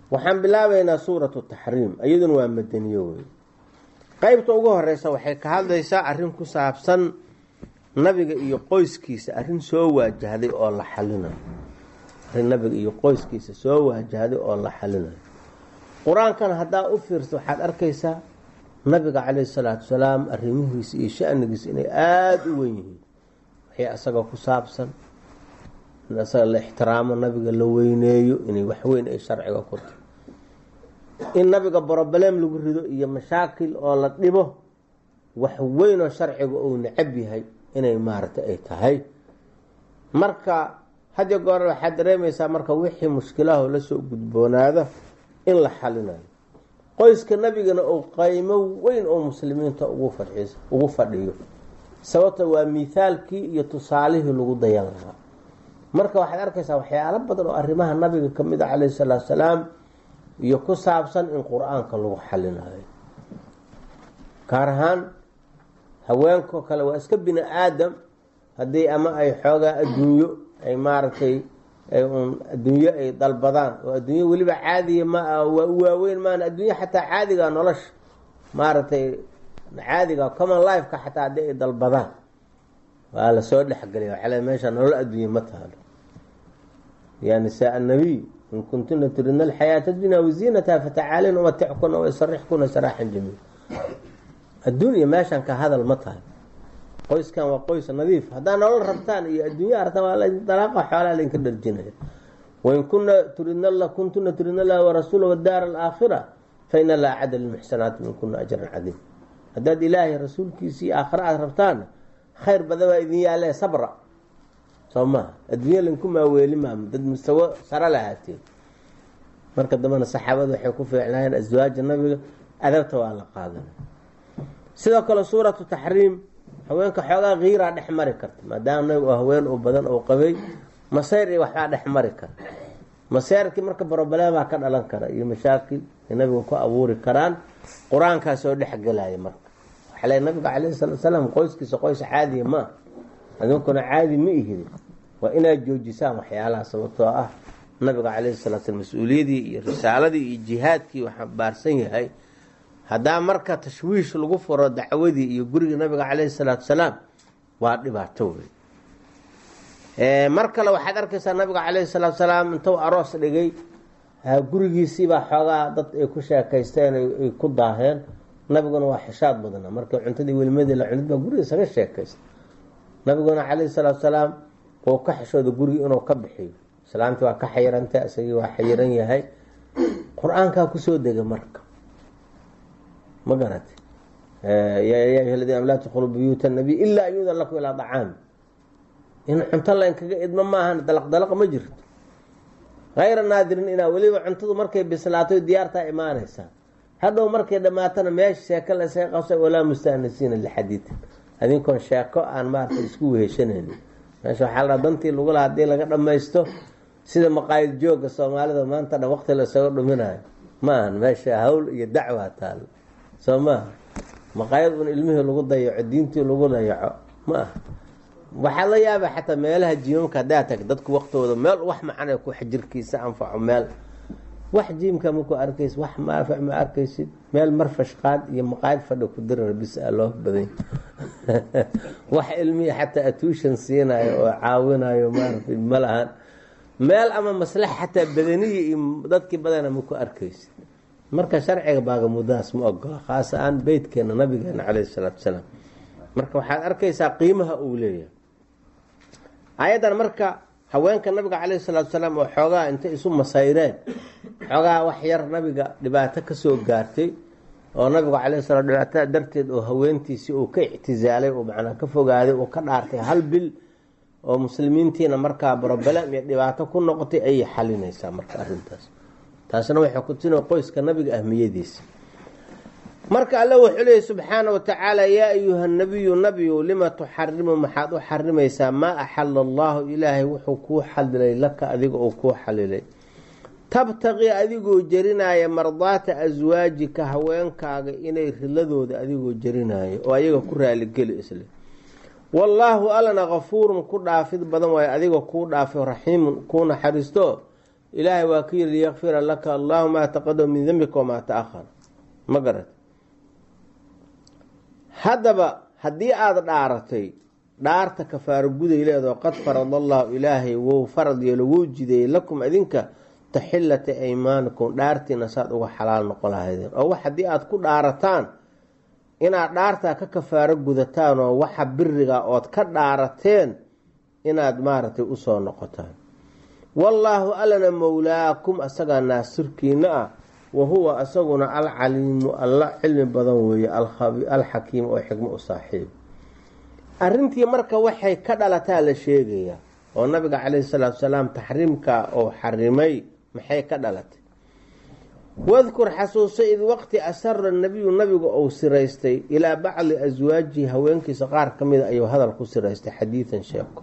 waxaan bilaabaynaa suuratu taxriim iyaduna waa madaniyo wey qeybta ugu horeysa waxay ka hadlaysaa arrin ku saabsan nabiga iyo qoyskiisa arrin soo waajahday oo la xalinayo arrin nabiga iyo qoyskiisa soo waajahday oo la xalinayo qur-aankan haddaa u fiirsa waxaad arkaysaa nabiga caleyhi salaatu wasalaam arrimihiisa iyo shanigiisa inay aada u wen yihiin waxay asaga ku saabsan in asaga la ixtiraamo nabiga la weyneeyo inay waxweyn ay sharciga ku tahay in nabiga broblem lagu rido iyo mashaakil oo la dhibo wax weyn oo sharciga uu necab yahay inay maaragtay ay tahay marka hadiyo goor waxaad dareemaysaa marka wixii mushkilaho lasoo gudboonaada in la xalinayo qoyska nabigana uu qaymo weyn oo muslimiinta ugu fadhiis ugu fadhiyo sababta waa mithaalkii iyo tusaalihii lagu dayan lahaa marka waxaad arkaysaa waxyaalo badan oo arrimaha nabiga ka mid a calayhi salaatu salaam iyo ku saabsan in qur-aanka lagu xalinayo gaar ahaan haweenkao kale waa iska bini aadam haddii ama ay xoogaa adduunyo ay maaragtay un adduunyo ay dalbadaan oo adduunyo weliba caadiya ma waa u waaweyn maana adduunyo xataa caadiga nolosha maaragtay caadiga common lifeka xataa haddii ay dalbadaan waa lasoo dhexgelaya waxale meesha nolol adduunye ma taalo ya nisaa annabiy in kuntuna turidna alxayaata dunya waziinataha fatacaalin umatickuna waysarixkuna saraaxan jamiil adduunya meeshan ka hadal ma tahay qoyskan waa qoys nadiif haddaa nolol rabtaan iyo adduunya artaan waa dalaaqa xoolaa laydinka dharjinaya wain kuna turidna kuntuna turidna lah warasuula wadaara alaakhira fa ina laa acada lilmuxsanaati minkuna ajran cadiim haddaad ilaahay rasuulkiisii aakhira aada rabtaan khayr badan baa idin yaalee sabra soo maha adduunya lainku maaweeli maama dad mustawo saro lahaateen marka dambena saxaabada waxay ku fiicnaayeen aswaaja nabiga adabta waa la qaadanay sidoo kale suuratu taxriim haweenka xoogaa kiiraa dhex mari karta maadaama nabigu haween oo badan oo qabay masayr iyo waxbaa dhex mari kara masayrkii marka broblemaa ka dhalan kara iyo mashaakil ay nabiga ku abuuri karaan qur-aankaa soo dhexgelaya marka waxaa le nabiga calayhi salatu salaam qoyskiisa qoys caadiya maa adinkuna caadi ma ihidi waa inaad joojisaan waxyaalaha sababtoo ah nabiga calayhi salatu slam mas-uuliyadii iyo risaaladii iyo jihaadkii waxaa baarsan yahay haddaa marka tashwiish lagu furo dacwadii iyo guriga nabiga caleyhi salaatu salaam waa dhibaato wey mar kale waxaad arkaysaa nabiga caleyhi salaatu salaam intuu aroos dhigay gurigiisiibaa xoogaa dad ay ku sheekaysteen ay ku daaheen nabiguna waa xishaad badna marka cuntadii welimadii la cunid baa guriga isaga sheekaysta nabiguna caleyhi salaatu salaam uu ka xishooda guriga inuu ka bixiyo islaantii waa ka xayirantay isagii waa xayiran yahay qur-aankaa kusoo dega marka ma garata yaa ayuha ladina am laa tadkhuluu buyuuta nabiy ilaa an yuudan lakum ilaa dacaami in cunto laynkaga idmo maahan dalaq dalaq ma jirto hayra naadirin inaa weliba cuntadu markay bislaato diyaartaa imaanaysaa hadhow markay dhammaatana meesha sheeko lasaga qabsa walaa mustanisiina lixadiidin adinkoon sheeko aan maarata isku weheshanayni meesha waxaa la dantii lagu laha hadii laga dhamaysto sida maqaayid jooga soomaalida maanta dhan waqti lasaga dhuminayo maahan meesha hawl iyo dacwaa taalo soo maaha maqaayad un ilmihii lagu dayaco diintii lagu dayaco ma aha waxaa la yaaba xataa meelaha jiimamka haddaa tag dadku waqtooda meel wax macana ku jirkiisa anfaco meel wax jiimka maku arkaysid wax maafac ma arkaysid meel marfashqaad iyo maqaayad fadhi ku dirar bis a loo badany wax ilmihii xataa atuushan siinayo oo caawinayo maaragtay ma lahan meel ama maslax xataa badaniya iyo dadkii badana maku arkaysid marka sharciga baagamudaas ma ogola khaas aan beytkeena nabigeena caleyhi salaatu salaam marka waxaad arkaysaa qiimaha uu leeyahay ayadan marka haweenka nabiga caleyhi salaatu salaam oo xoogaa intay isu masayreen xoogaa wax yar nabiga dhibaato kasoo gaartay oo nabigu caleyhi salaam dhibaatada darteed oo haweentiisii uu ka ictisaalay oo macnaa ka fogaaday oo ka dhaartay hal bil oo muslimiintiina markaa broblem iyo dhibaato ku noqotay ayay xalinaysaa marka arrintaas taasna waxay ku tino qoyska nabiga ahmiyadiisa marka alle wuxuu leeyay subxaana wa tacaala yaa ayuha nabiyu nabiyu lima tuxarimu maxaad u xarimaysaa maa axala allahu ilaahay wuxuu kuu xalilay laka adiga uu kuu xalilay tabtaqii adigoo jerinaya mardaata aswaajika haweenkaaga inay riladooda adigoo jerinaayo oo ayaga ku raaligeli isle wallaahu allana kafuurun ku dhaafid badan waayo adiga kuu dhaafay raxiimun kuu naxariisto ilaahay waa ka yiri liyakfira laka allahu maa taqadama min dembika wamaa ta-ahar ma garat haddaba haddii aada dhaaratay dhaarta kafaaro guday leedoo qad farada allahu ilaahay wou farad yeelo wou jideeyey lakum idinka taxillata aymaanikum dhaartiina saad uga xalaal noqon lahaydeen oo wax haddii aada ku dhaarataan inaad dhaartaa ka kafaaro gudataan oo waxa biriga ood ka dhaarateen inaad maaragtay usoo noqotaan wallaahu allana mowlaakum asagaa naasirkiina ah wa huwa asaguna alcaliimu alla cilmi badan weeye alxakiim oo xikmo u saaxiib arrintii marka waxay ka dhalataa la sheegayaa oo nabiga caleyhi salaatu salaam taxriimka oo xarimay maxay ka dhalatay wadkur xasuuso id waqti asara nabiyu nabigu uu siraystay ilaa bacdi aswaajihi haweenkiisa qaar ka mida ayuu hadal ku siraystay xadiidan sheeko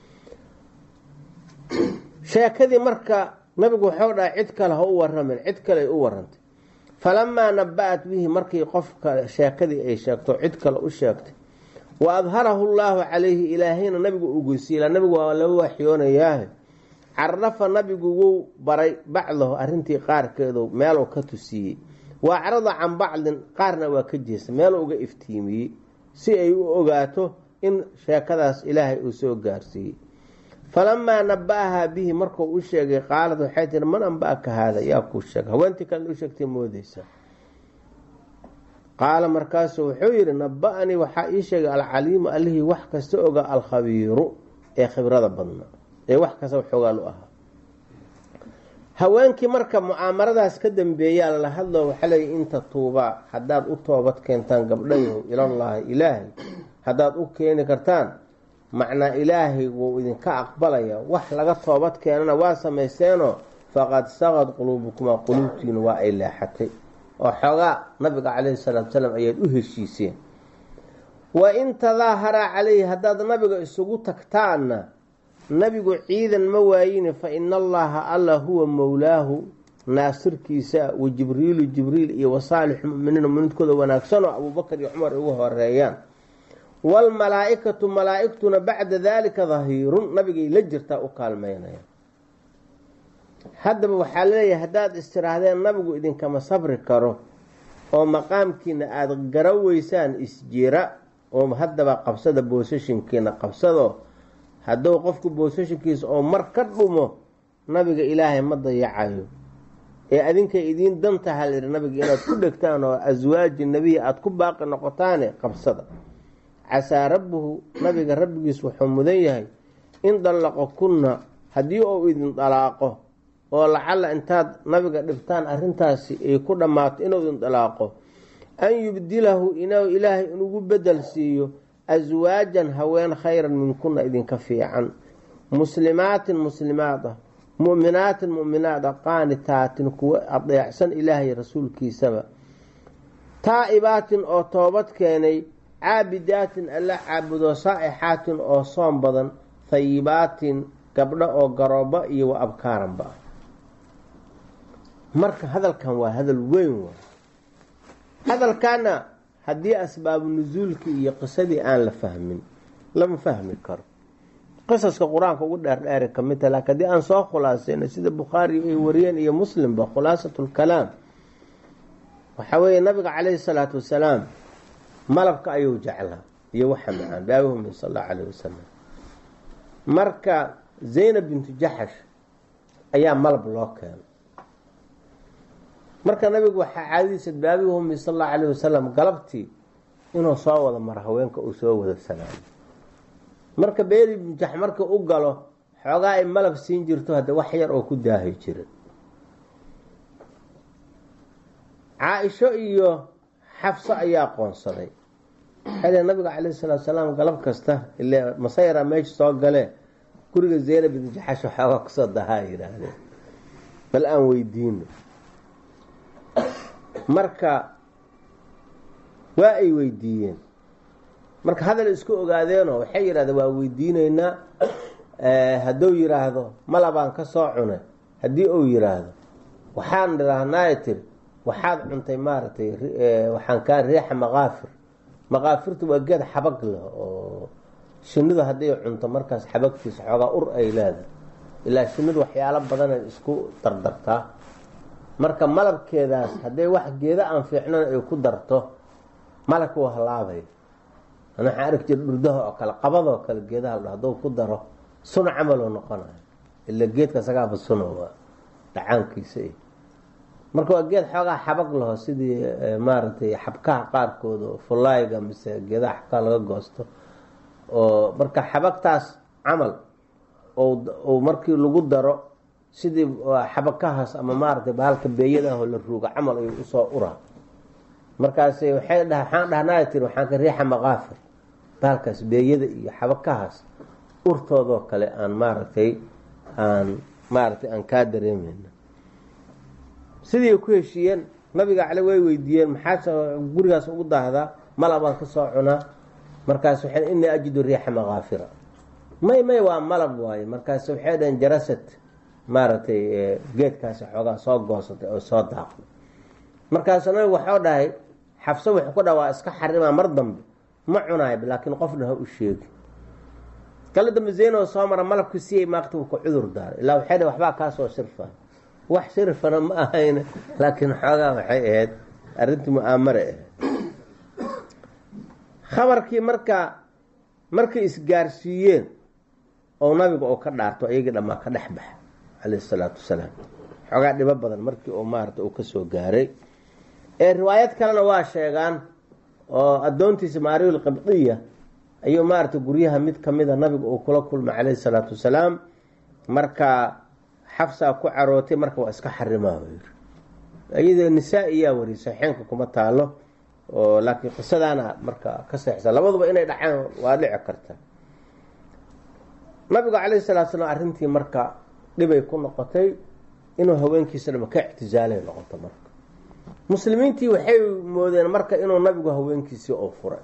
sheekadii marka nabigu waxuu dhaha cid kale ha u waramin cid kale ay u warantay falamaa naba-at bihi markii qofka sheekadii ay sheegto cid kale u sheegtay wa adharahu llaahu calayhi ilaahayna nabigu ugeysiila nabigu waa laba waxyoonayaahe carafa nabigu wou baray bacdahu arrintii qaarkeedu meeluu ka tusiiyey wa acrada can bacdin qaarna waa ka jeestay meeluu uga iftiimiyey si ay u ogaato in sheekadaas ilaahay uu soo gaarsiiyey falamaa naba-ahaa bihi markuu u sheegay qaalad waxay tihi man anba-aka haada yaa kuu sheega haweentii kalena u sheegtay moodeysaa qaala markaasuu wuxuu yidhi naba-anii waxaa ii sheegay alcaliimu allihii wax kasta oga alkhabiiru ee khibrada badna ee wax kasta xoogaal u ahaa haweenkii marka mucaamaradaas ka dambeeyaa lala hadlo waxaa leeya inta tuubaa haddaad u toobad keentaan gabdhayahu ilallaahi ilaahay haddaad u keeni kartaan macnaa ilaahay wuu idinka aqbalaya wax laga toobad keenana waa samaysteenoo faqad saqad quluubukumaa quluubtiina waa ay leexatay oo xoogaa nabiga caleyhi salaatu salaam ayaad u heshiiseen wa in tadaaharaa caleyhi haddaad nabiga isugu tagtaanna nabigu ciidan ma waayine fa ina allaha alla huwa mowlaahu naasirkiisa wa jibriilu jibriil iyo wasaalixu muminiin muminiintkooda wanaagsan oo abuubakar iyo cumar ugu horeeyaan waalmalaa-ikatu malaa-igtuna bacda daalika dahiirun nabigay la jirtaa u kaalmeynaya haddaba waxaa laleeyahay haddaad istiraahdeen nabigu idinkama sabri karo oo maqaamkiina aada garaweysaan isjira oo haddaba qabsada boosashinkiina qabsado hadduu qofku boosashinkiisa oo mar ka dhumo nabiga ilaahay ma dayacayo ee adinkay idiin dantaha layidhi nabiga inaad ku dhegtaan oo aswaaji nebiyi aada ku baaqi noqotaane qabsada casaa rabbuhu nabiga rabbigiis wuxuu mudan yahay in dallaqo kunna haddii uu idin dalaaqo oo lacalla intaad nabiga dhibtaan arrintaasi ay ku dhammaato inuu idin dalaaqo an yubdilahu inuu ilaahay inugu bedel siiyo aswaajan haween khayran minkunna idinka fiican muslimaatin muslimaad ah mu'minaatin mu'minaad ah qaanitaatin kuwa adeecsan ilaahay rasuulkiisaba taa'ibaatin oo toobad keenay caabidaatin alla caabudo saa'ixaatin oo soom badan hayibaatin gabdho oo garooba iyo wa abkaaranba ah marka hadalkan waa hadal weyn waay hadalkaana haddii asbaabu nusuulkii iyo qisadii aan la fahmin lama fahmi karo qisaska qur-aanka ugu dheerdheeri ka mid ta laakiin haddii aan soo khulaasayna sida bukhaari ay wariyeen iyo muslimba khulaasatulkalaam waxaa weeye nabiga caleyhi salaatu wasalaam malabka ayuu jeclaa iyo waxa macaan baabihumi sal allahu caleyh wasalam marka zaynab bintu jaxash ayaa malab loo keenay marka nabigu waxaa caadadiisa baabihumi sal allahu caleyh wasalam galabtii inuu soo wada maro haweenka uu soo wada salaamo marka beeri bintu jax marka u galo xoogaa ay malab siin jirto hadda wax yar oo ku daahi jira caa-isho iyo xafso ayaa qoonsaday waxay nabiga caleyhi salaatu salaam galab kasta ile masayra meesha soo galee guriga zeynab bintu jaxash waxoogaa kusoo dahaa yidhaahdeen bal aan weydiino marka waa ay weydiiyeen marka hadal isku ogaadeenoo waxay yidhahdeen waa weydiineynaa hadduu yidhaahdo malabaan ka soo cunay haddii uu yidhaahdo waxaan dhiraahnaaye tiri waxaad cuntay maaragtay waxaan kaa riixa maqaafir maqaafirtu waa geed xabag leh oo shinidu hadday cunto markaas xabagtiisa xoogaa ur ay leedahay ilaa shinnidu waxyaalo badanay isku dardartaa marka malabkeedaas hadday wax geeda aan fiicnan ay ku darto malabka waa halaabay ana waxaan arki jira dhurdaha oo kale qabadoo kale geedaha la hadduu ku daro sun camaloo noqonayo ila geedka isagaaba suno waa dhacaankiisa i marka waa geed xoogaa xabag laho sidii maaragtay xabkaha qaarkood oo fullaayga mise geedaha xabkaha laga goosto oo marka xabagtaas camal ou markii lagu daro sidii xabakahaas ama maaragtay bahalka beeyadaahoo la ruuga camal ayuu usoo uraa markaas waxay dha waxaan dhahnaa tiri waxaan ka riixa maqaafir bahalkaas beeyada iyo xabakahaas urtoodoo kale aan maaragtay aan maaragtay aan kaa dareemayna sidii ku heshiiyeen nabiga cale way weydiiyeen maxaa gurigaas ugu daahdaa malabaan ka soo cunaa markaas waxay inii ajidu riixa maqaafira may may waa malab waaye markaas waxay dhaheen jarasad maaragtay geedkaasi xoogaa soo goosatay oo soo daaqday markaasu nabigu waxuu dhahay xabso wuxuu ku dhaha waa iska xarimaa mar dambe ma cunaayb laakiin qofna ha u sheegi kala dambe zeyno soo mara malabka siyay maaqti uu ka cudur daaray ilaa waxay dhah waxbaa kaasoo shirfa wax shirfana ma ahayn laakiin xoogaa waxay ahayd arrintii mu-aamare ahayd khabarkii markaa markay isgaarsiiyeen oo nabiga oo ka dhaarto iyagii dhammaa ka dhex baxa calayhi isalaatu wasalaam xoogaa dhibo badan markii uu maarata uu kasoo gaaray ee riwaayad kalena waa sheegaan oo addoontiisa maariul qibdiya ayuu maarata guryaha mid kamida nabiga uu kula kulmay calayhi salaatu wasalaam marka xafsaa ku carootay marka waa iska xarimaa yiri iyadoo nisaa-iyaa wariy saxeenka kuma taalo oo laakiin qisadaana marka ka seexsa labaduba inay dhacaan waa dhici karta nabigu calayhi salatu salaam arrintii marka dhibay ku noqotay inuu haweenkiisa dhama ka ictizaalay noqoto marka muslimiintii waxay moodeen marka inuu nabigu haweenkiisii oo furay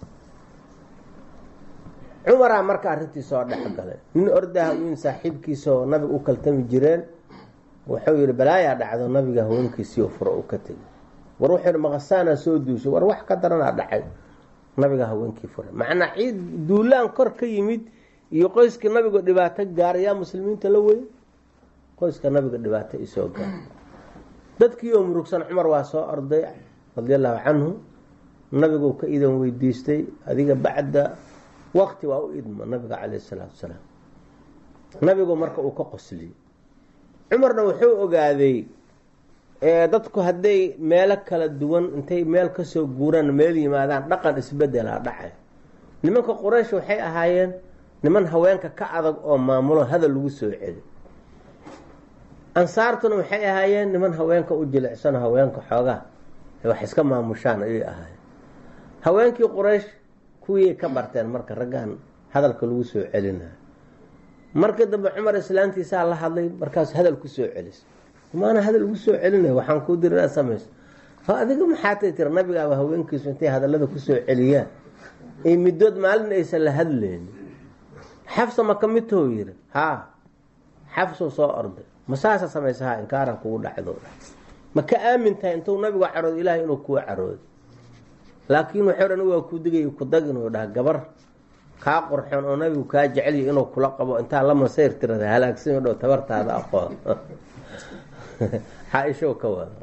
cumaraa marka arrintii soo dhex galay nin ordaha in saaxiibkiisa oo nabiga u kaltami jireen wuxuu yihi balaayaa dhacdo nabiga haweenkiisii oo fura uu ka tegay war wuxuu yihi maqasaanaa soo duushay war wax ka daranaa dhacay nabiga haweenkii furay macnaa ciid duulaan kor ka yimid iyo qoyskii nabiga dhibaato gaaray yaa muslimiinta la weyn qoyska nabiga dhibaato isoo gaaray dadkii oo murugsan cumar waa soo orday radi allahu canhu nabigu ka idan weydiistay adiga bacda waqti waa u idmo nabiga calayh salaatu wasalaam nabigu marka uu ka qosliyey cumarna wuxuu ogaaday dadku hadday meelo kala duwan intay meel kasoo guuraan meel yimaadaan dhaqan isbedelaa dhacay nimanka quraysh waxay ahaayeen niman haweenka ka adag oo maamulo hadal lagu soo celi ansaartuna waxay ahaayeen niman haweenka u jilicsan haweenka xoogaa wax iska maamushaan ayay ahaayeen haweenkii quraysh kuwii ka barteen marka raggan hadalka lagu soo celinayo markii dambe cumar islaantiisaa la hadlay markaas hadal ku soo celis maana hadal ugu soo celinay waxaan kuu diri inaad samayso adiga maxaatay tiri nabigaaba haweenkiisu intay hadallada kusoo celiyaan ay middood maalin aysan la hadlaynin xafsa ma ka midtoo yiri haa xafsuu soo orday ma saasa samaysa ha inkaaran kugu dhacdo ma ka aamin tahay intuu nabigu caroodo ilaahay inuu kuu caroodo laakiin waxay dhan waa ku digay ku dag inuu dhaha gabar kaa qurxoon oo nabigu kaa jecelya inuu kula qabo intaa la masayr tirada halaagsan dhow tabartaada aqoon xaaisho ka wada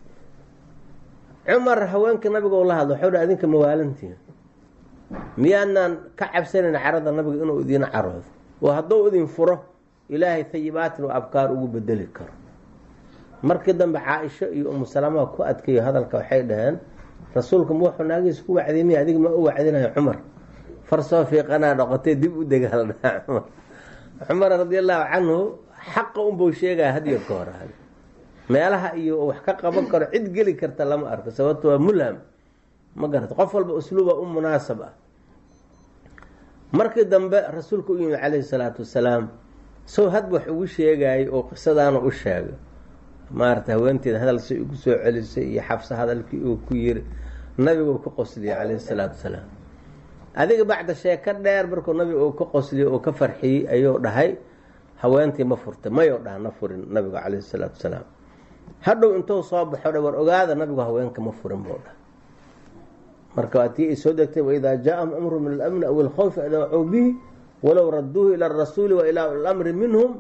cumar haweenka nabiga la hadlo waxau dha adinka mawaalantiin miyaanaan ka cabsanayn carada nabiga inuu idiin caroodo oo hadduu idin furo ilaahay hayibaatin oo abkaar ugu bedeli karo markii dambe caaisho iyo umu salama ku adkeeyo hadalka waxay dhaheen rasuulka ma wuxuu naagiisa ku wacdimiy adiga ma u wacdinayo cumar farsoo fiiqanaa noqotay dib u degaal dhaha cumar cumar radi allahu canhu xaqa unbuu sheegaya hadiyo ka hor meelaha iyo wax ka qaban karo cid geli karta lama arko sababto waa mulham ma garata qof walba usluuba u munaasab ah markii dambe rasuulka u yimid calayhi salaatu wasalaam sow had wax ugu sheegayay oo qisadaana u sheegay maarata haweenteeda hadal si ugu soo celisay iyo xabse hadalkii uu ku yiri nabigu ka qosliyey calayhi salaatu wasalaam adiga bacda sheeko dheer markuu nabiga uu ka qosliyey oo ka farxiyey ayuu dhahay haweentii ma furtay mayou dhaha na furin nabigu calayhi salaatu wasalaam hadhow intuu soo baxo dha war ogaada nabigu haweenka ma furin buu dhaha marka waatii ay soo degtay waidaa jaaahum amru min alamni aw ilkhawfi adacuu bihi walow raduuhu ila arasuuli wa ilaa lamri minhum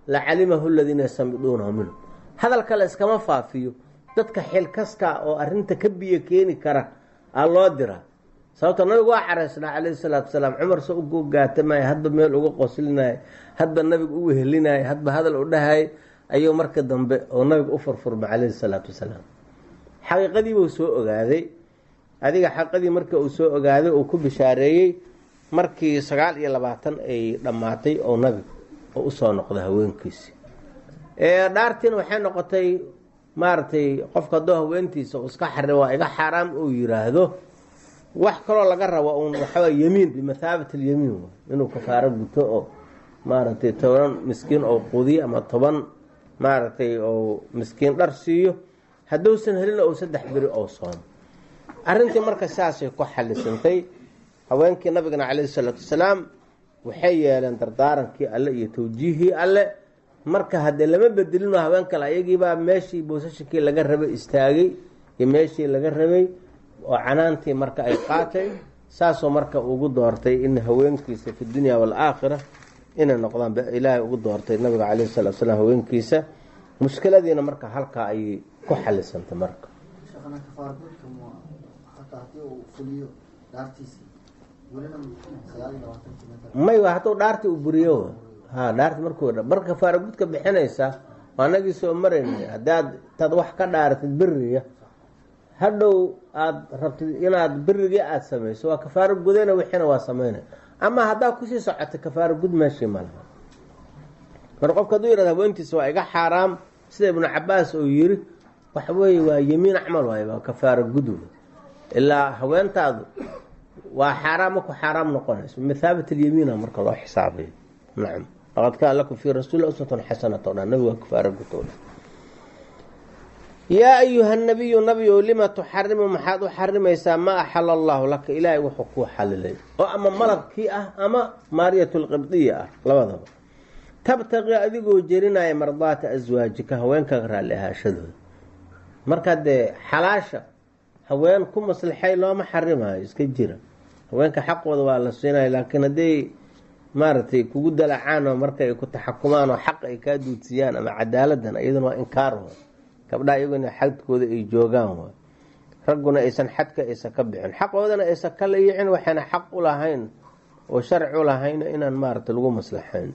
la calimahu ladiina yastamiduunahu minhu hadalka la iskama faafiyo dadka xilkaska oo arinta ka biyo keeni kara aa loo diraa sababto nabigu waa caraysnaa calayhi salaatu wasalaam cumar se ugu gaatamaya hadba meel uga qoslinaya hadba nabiga u wehelinaya hadba hadal u dhahay ayuu marka dambe oo nabiga u furfurma calayhi salaatu wasalaam xaqiiqadiibuu soo ogaaday adiga xaqiiqadii marka uu soo ogaaday uu ku bishaareeyey markii sagaal iyo labaatan ay dhammaatay oo nabiga oo usoo noqda haweenkiisi dhaartiina waxay noqotay maaragtay qofka haddoo haweentiisa uu iska xari waa iga xaaraam uu yiraahdo wax kaloo laga rabo un waxawaa yemiin bimathaabati alyamiin inuu kafaaro guto oo maaragtay toban miskiin oo qudiyo ama toban maaragtay oo miskiin dhar siiyo hadduusan helin ou saddex beri oo soomo arrintii marka saasay ku xalisantay haweenkii nabigana calayhi salaatu wasalaam waxay yeeleen dardaarankii alle iyo tawjiihii alle marka haddee lama bedelino haween kale ayagiibaa meeshii boosashinkii laga rabay istaagay iyo meeshii laga rabay oo canaantii marka ay qaatay saasoo marka ugu doortay in haweenkiisa fi dunya waalaakhira inay noqdaan ilaahay ugu doortay nabiga calayhi salatu salaam haweenkiisa mushkiladiina marka halkaa ayay ku xalisantay marka may hadduu dhaarti u buriyo ha dhaarti markuu marka kafaara gudka bixinaysa anagii soo maraynay haddaad taad wax ka dhaaratid beriga hadhow aada rabtid inaad berigii aada samayso waa kafaaro gudana wixiina waa sameynay ama haddaad kusii socotay kafaaro gud meeshii malaha marka qofka hadduu yihahdo haweentiisa waa iga xaaraam sida ibnu cabaas uu yiri waxa weeye waa yemiin acmal waay waa kafaaro gud ilaa haweentaadu waa xaaraam maku xaaraam noqonayso mithaabit alyamiina marka loo xisaabayo nacam laqad kaana lakum fii rasuuli uswatun xasanata o dhan nabiga waa kafaaro gud o dhan yaa ayuha nabiyu nabiyow lima tuxarimu maxaad u xarimaysaa maa axala allahu laka ilaahay wuxuu kuu xalilay oo ama malabkii ah ama maariyat lqibdiya ah labadaba tabtaqi adigoo jerinaya mardaata aswaajika haweenkaaga raalli ahaashadooda marka dee xalaasha haween ku maslixay looma xarimayo iska jira haweenka xaqooda waa la siinaya laakiin hadday maaragtay kugu dalacaan oo marka ay ku taxakumaan oo xaq ay kaa duudsiyaan ama cadaaladan iyaduna waa inkaar wa gabdhaha iyaguna xadkooda ay joogaan waay ragguna aysan xadka aysan ka bixin xaqoodana aysan ka layicin waxayna xaq u lahayn oo sharci u lahayn inaan maaragta lagu maslaxayn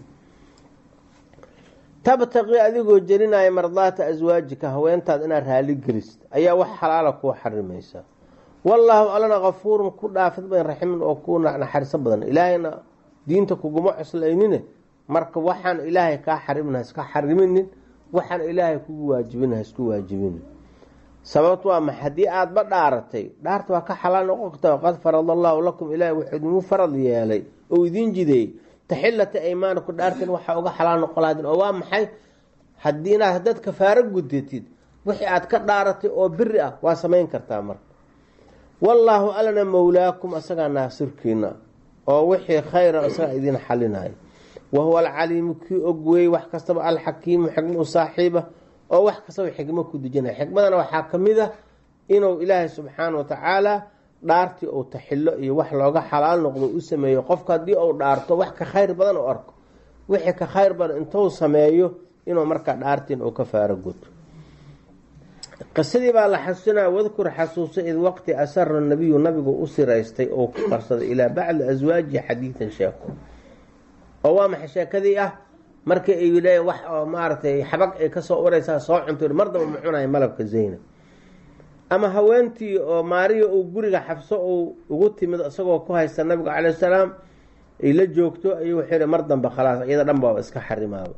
tabtaqi adigoo jerinaya mardaata aswaajika haweentaad inaad raali gelist ayaa wax xalaala kuu xarimaysa wallaahu allana kafuurun ku dhaafid badan raximin oo ku naxariso badan ilaahayna diinta kuguma coslaynine marka waxaan ilaahay kaa xarimin haiska xariminin waxaan ilaahay kugu waajibin haisku waajibin sababt waa ma haddii aadaba dhaaratay dhaarta waa ka xalaal noqon karta qad farad allaahu lakum ilaahay wuxuu idingu farad yeelay oo idiin jideeyey taxilata aymaanaku dhaartan waxaa uga xalaal noqon lahaydin oo waa maxay hadii inaad haddaad kafaaro gudatid wixii aad ka dhaaratay oo biri ah waa samayn kartaa marka wallaahu alana mowlaakum asagaa naasirkiina oo wixii khayra isagaa idiin xalinayo wahuwa alcaliimu kii og weeye wax kastaba alxakiimu xikma u saaxiiba oo wax kastaba xikmo ku dejinaya xikmadana waxaa ka mid a inuu ilaahay subxaana wa tacaala dhaartii uu taxilo iyo wax looga xalaal noqdo u sameeyo qofka haddii uu dhaarto wax ka khayr badan u arko wixii ka khayr badan intuu sameeyo inuu markaa dhaartiin uu ka faaro guto qisadii baa la xasuusinaya wadkur xasuuso id waqti asara nabiyu nabigu u siraystay oo ku qarsaday ilaa bacdi aswaajihi xadiidan sheeko oo waa maxay sheekadii ah markii ay le wax oo maaragtay xabag ay kasoo uraysaa soo cunto mar daba ma cunaya malabka zaynab ama haweentii oo maariya uu guriga xabso uu ugu timid isagoo ku haysta nabiga caleyh salaam ay la joogto ayuu wuxuu yihi mar dambe khalaas iyada dhan baaba iska xarimaaba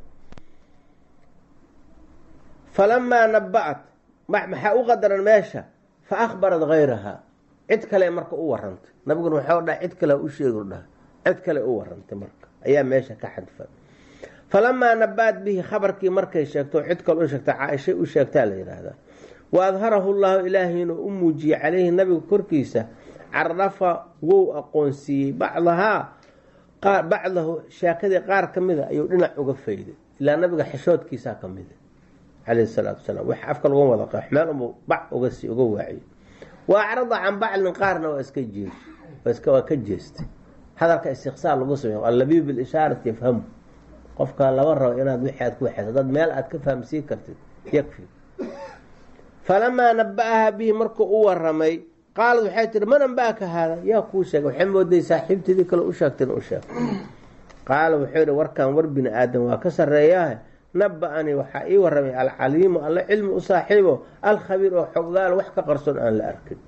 falamaa naba-at maxaa u qadaran meesha fa akhbarat hayraha cid kale marka u warantay nabiguna waxau dhaha cid kale u sheegi dhaha cid kale u warantay marka ayaa meesha ka xadfan falamaa nabaat bihi khabarkii markay sheegto cid kale u sheegta caaishay u sheegtaa la yidhaahdaa wa adharahu llahu ilaahayna u muujiyey caleyhi nabiga korkiisa carafa wou aqoonsiiyey bacdahaa bacdahu sheekadii qaar ka mida ayuu dhinac uga fayday ilaa nabiga xishoodkiisaa ka mida caleyhi salaatu wasalaam wax afka lagu wada qeex meel unbuu bac uga sii uga waaciyo wa acrada can baclin qaarna waa iska jees waa ka jeestay hadalka istiqsaar lagu sameeyo allabiib bilishaarati yafhamu qofka laba rabo inaad wixii aad ku waxayso dad meel aad ka fahamsiin kartid yakfi falamaa naba-aha bihi markuu u waramay qaalad waxay tihi man anba-aka haada yaa kuu sheegay waxay mooday saaxiibteedii kale u sheegteen u sheeg qaala wuxuu yihi warkan war bini aadam waa ka sarreeyaah naba-anii waxaa ii waramay alcaliimu alla cilmi u saaxiibo alkhabiir oo xoggaal wax ka qarsoon aan la arkin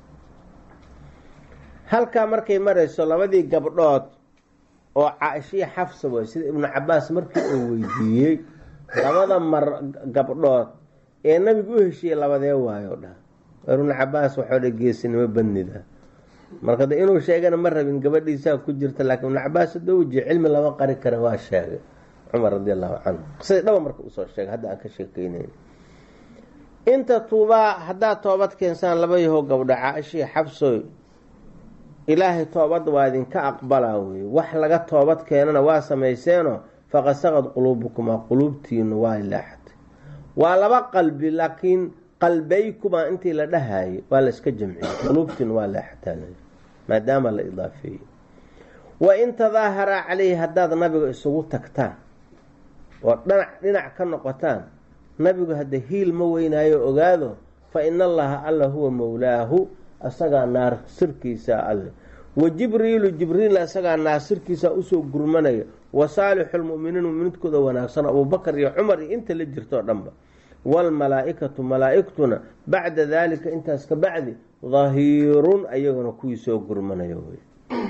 halkaa markay marayso labadii gabdhood oo caaishiya xafsa way sida ibnu cabaas markii uu weydiiyey labada mar gabdhood ee nabigu u heshiiyey labadee waayo dhah ibnu cabaas waxoo dha geesinimo badnida marka de inuu sheegana ma rabin gabadhiisaa ku jirta laakiin ibnu cabaas hadoo wejiye cilmi lama qari kara waa sheegay cumar radi allahu canhu qisadii dhaba marka usoo sheegay hadda aan ka sheekeynayn inta tuubaa haddaad toobad keensaan laba yahow gabdho caaishiya xabsoy ilaahay toobadda waa idinka aqbalaa wey wax laga toobad keenana waa samayseeno faqad saqad quluubukumaa quluubtiinu waa ilaaxatay waa laba qalbi laakiin qalbaykumaa intii la dhahayay waa la iska jamciyey quluubtiinu waa leexataa maadaama la idaafeeyey wa in tadaaharaa caleyhi haddaad nabiga isugu tagtaan oo dhanac dhinac ka noqotaan nabigu hadda hiil ma weynaayo ogaado fa ina allaha alla huwa mowlaahu asagaa naasirkiisa alle wa jibriilu jibriil asagaa naasirkiisa usoo gurmanaya wa saalixu lmuminiin muminiintkooda wanaagsan abuubakar iyo cumar iyo inta la jirtoo dhanba waalmalaa-ikatu malaa-igtuna bacda daalika intaas ka bacdi dahiirun ayaguna kuwii soo gurmanaya wey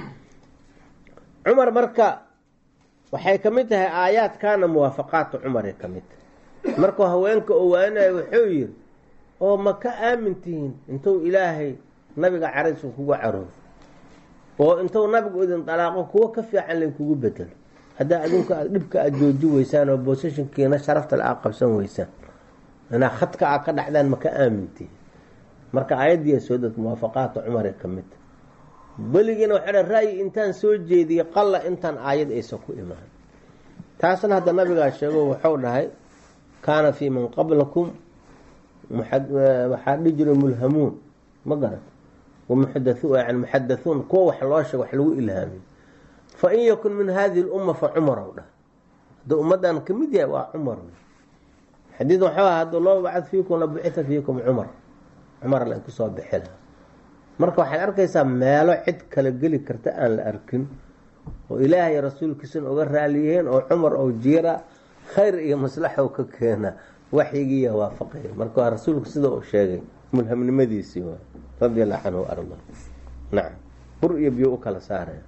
cumar marka waxay ka mid tahay aayaadkaana muwaafaqaata cumaray ka mid tahay markuu haweenka owaanayo wuxuu yiri oo ma ka aamin tihiin intuu ilaahay nabiga caraysu kuga caroodo oo intuu nabigu idin dalaaqo kuwo ka fiican laynkugu bedelo haddaa adinku aad dhibka aada jooji weysaan oo boosashinkiina sharafta le aad qabsan weysaan inaa khadka aad ka dhacdaan ma ka aamintihiin marka aayaddiiya soo dad muwaafaqaata cumaray ka mid tahay weligiina waxaa dha ra-yi intaan soo jeediyey qalla intaan aayad aysan ku imaan taasna hadda nabigaa sheego wuxuu dhahay kaana fii man qablakum waxaa dhihi jira mulhamuun ma garat yani muxadathuun kuwa wax loo sheego wax lagu ilhaamiy fa in yakun min hadihi lumma fa cumarow dhah hadduu ummaddan ka mid yahay waa cumar xadiid waxuu aha hadduu loo bacad fiikum la bucita fiikum cumar cumar lainku soo bixi lahaa marka waxaad arkaysaa meelo cid kala geli karta aan la arkin oo ilaahay rasuulkiisana uga raaliyeen oo cumar oo jiira khayr iyo maslaxow ka keena waxyigiiya waafaqaya marka waa rasuulku sida uu sheegay mulhamnimadiisii waa radi allahu canhu arda nacam bur iyo biyo u kala saaraya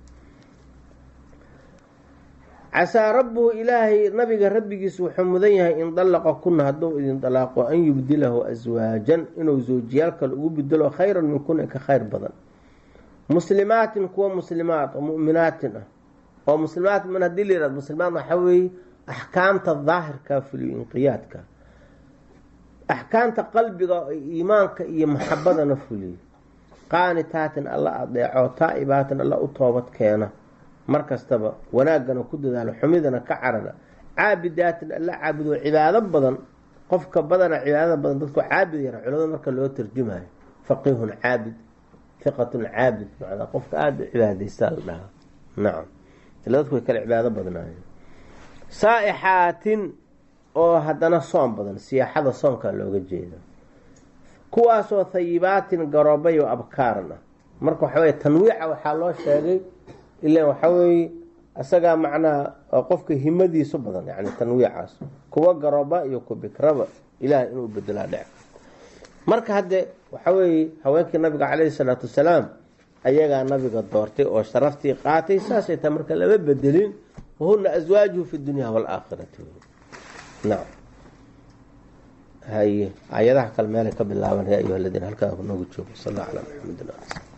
casaa rabbuhu ilaahay nabiga rabbigiis wuxuu mudan yahay in dallaqa kuna hadduu idin dalaaqo an yubdilahu aswaajan inuu zawjiyaal kale ugu bedelo khayran min kuna ka khayr badan muslimaatin kuwa muslimaat oo mu'minaatin ah oo muslimaat min hadii la yihahdo muslimaat waxaa weeye axkaamta daahirka fuliyo inqiyaadka axkaamta qalbiga iimaanka iyo maxabadana fuliyo qaanitaatin alla adeeco taa-ibaatin alla u toobad keena mar kastaba wanaaggana ku dadaalo xumidana ka carara caabidaatin alla caabudo cibaado badan qofka badana cibaadada badan dadku caabid yara culamada marka loo tarjumayo faqihun caabid fiqatun caabid macnaa qofka aada u cibaadaysta la dhahaa nacam ila dadku way kala cibaado badnaayeen saa-ixaatin oo haddana soom badan siyaaxada soonkaa looga jeeda kuwaasoo thayibaatin garoobay oo abkaaran ah marka waxa weye tanwiica waxaa loo sheegay ilan waxaa weeye isagaa macnaha qofka himadiisu badan yani tanwiicaas kuwa garooba iyo ku bikraba ilaahay inuu bedelaa dhec marka hadde waxa weeye haweenkii nabiga caleyhi salaatu wasalaam ayagaa nabiga doortay oo sharaftii qaatay saasay tahay marka lama bedelin wahuna aswaajuhu fi dunya waalaakhirati nacam haye aayadaha kale meelay ka bilaaban ya ayuha aladiina halkaa noogu joogo sal alla calaa maxamedin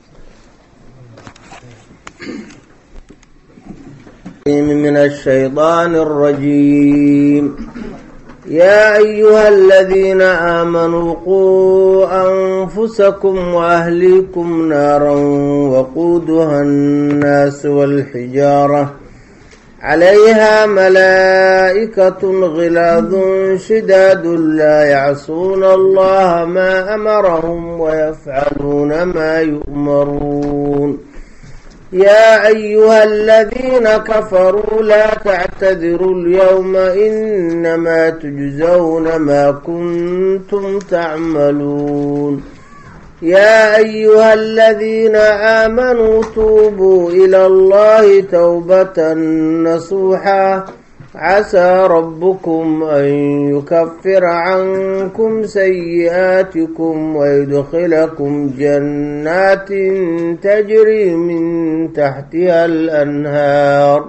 من الشيطان الرجيم يا أيها الذين آمنوا قوا أنفسكم وأهليكم نارا وقودها الناس والحجارة عليها ملائكة غلاظ شداد لا يعصون الله ما أمرهم ويفعلون ما يؤمرون يا أيها الذين كفروا لا تعتذروا اليوم إنما تجزون ما كنتم تعملون يا أيها الذين آمنوا توبوا إلى الله توبة نصوحا عسى ربكم أن يكفر عنكم سيئاتكم ويدخلكم جنات تجري من تحتها الأنهار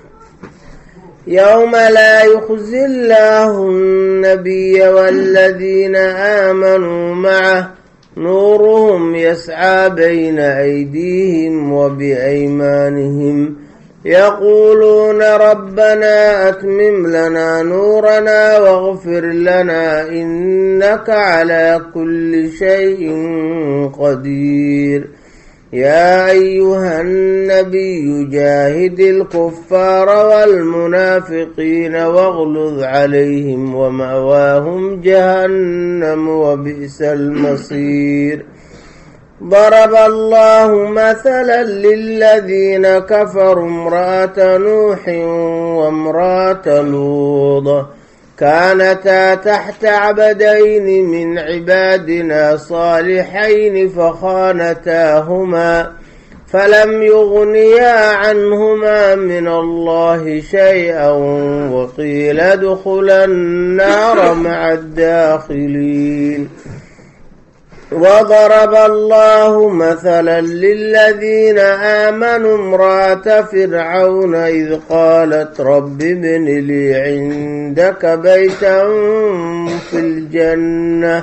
يوم لا يخزي الله النبي والذين آمنوا معه نورهم يسعى بين أيديهم وبأيمانهم يقولون ربنا أتمم لنا نورنا واغفر لنا إنك على كل شيء قدير يا أيها النبي جاهد الكفار والمنافقين واغلظ عليهم ومأواهم جهنم وبئس المصير ضرب الله مثلا للذين كفروا امرأة نوح وامرأة لوط كانتا تحت عبدين من عبادنا صالحين فخانتاهما فلم يغنيا عنهما من الله شيئا وقيل ادخلا النار مع الداخلين وضرب الله مثلا للذين آمنوا امرأة فرعون إذ قالت رب ابن لي عندك بيتا في الجنة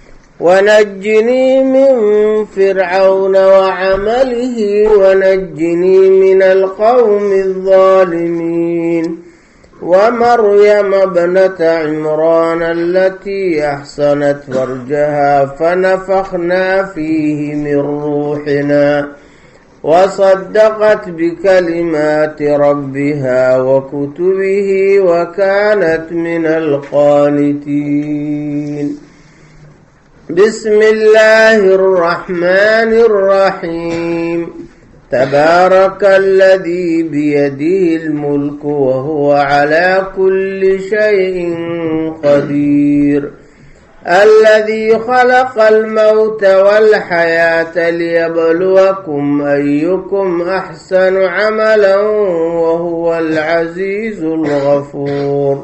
ونجني من فرعون وعمله ونجني من القوم الظالمين ومريم ابنة عمران التي أحصنت فرجها فنفخنا فيه من روحنا وصدقت بكلمات ربها وكتبه وكانت من القانتين بسم الله الرحمن الرحيم تبارك الذي بيده الملك وهو على كل شيء قدير الذي خلق الموت والحياة ليبلوكم أيكم أحسن عملا وهو العزيز الغفور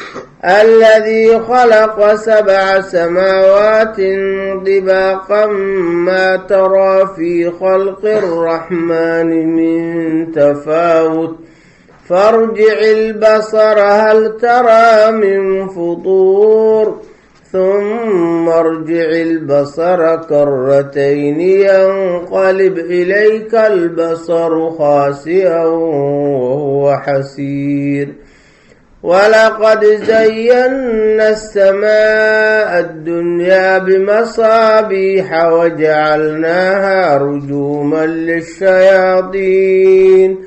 الذي خلق سبع سماوات طباقا ما ترى في خلق الرحمن من تفاوت فارجع البصر هل ترى من فطور ثم ارجع البصر كرتين ينقلب إليك البصر خاسئا وهو حسير ولقد زينا السماء الدنيا بمصابيح وجعلناها رجوما للشياطين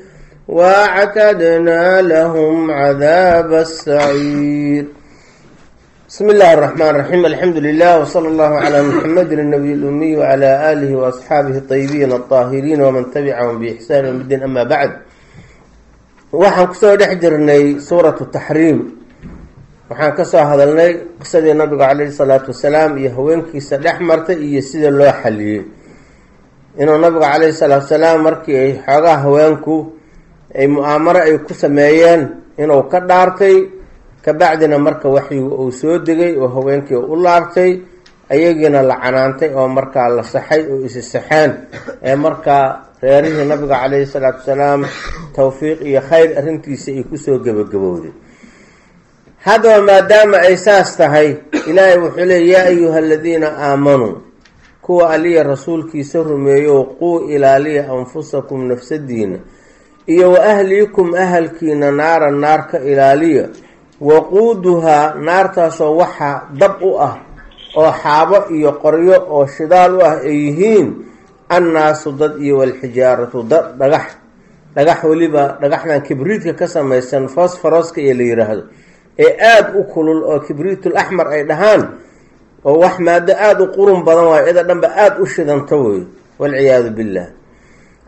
واعتدنا لهم عذاب السعير بسم الله الرحمن الرحيم الحمد لله وصلى الله على محمد النبي الأمي وعلى آله وأصحابه الطيبين الطاهرين ومن تبعهم بإحسان الدين أما بعد waxaan kusoo dhex jirnay suuratu taxriim waxaan ka soo hadalnay qisadii nabiga caleyhi salaatu wasalaam iyo haweenkiisa dhex martay iyo sida loo xaliyey inuu nabigu caleyhi salaatu wasalaam markii ay xoogaha haweenku ay mu-aamaro ay ku sameeyeen inuu ka dhaartay kabacdina marka waxyigu uu soo degay oo haweenkii u laabtay ayagiina la canaantay oo markaa la saxay oo isi saxeen ee markaa reerihii nabiga caleyhi salaatu wasalaam tawfiiq iyo khayr arrintiisa ay kusoo gebagabowday haddaba maadaama ay saas tahay ilaahay wuxuu leey yaa ayuha aladiina aamanuu kuwa aliya rasuulkiisa rumeeyo quu ilaaliya anfusakum nafsadiina iyo wa ahliikum ahalkiina naara naar ka ilaaliya waquuduhaa naartaasoo waxaa dab u ah oo xaabo iyo qoryo oo shidaal u ah ay yihiin annaasu dad iyo walxijaaratu dad dhagax dhagax weliba dhagaxdan kibriitka ka samaysan fosforoska iyo la yiraahdo ee aada u kulul oo kibriitul axmar ay dhahaan oo wax maado aada u qurun badan waayo ida dhanba aada u shidanto wey walciyaadu billah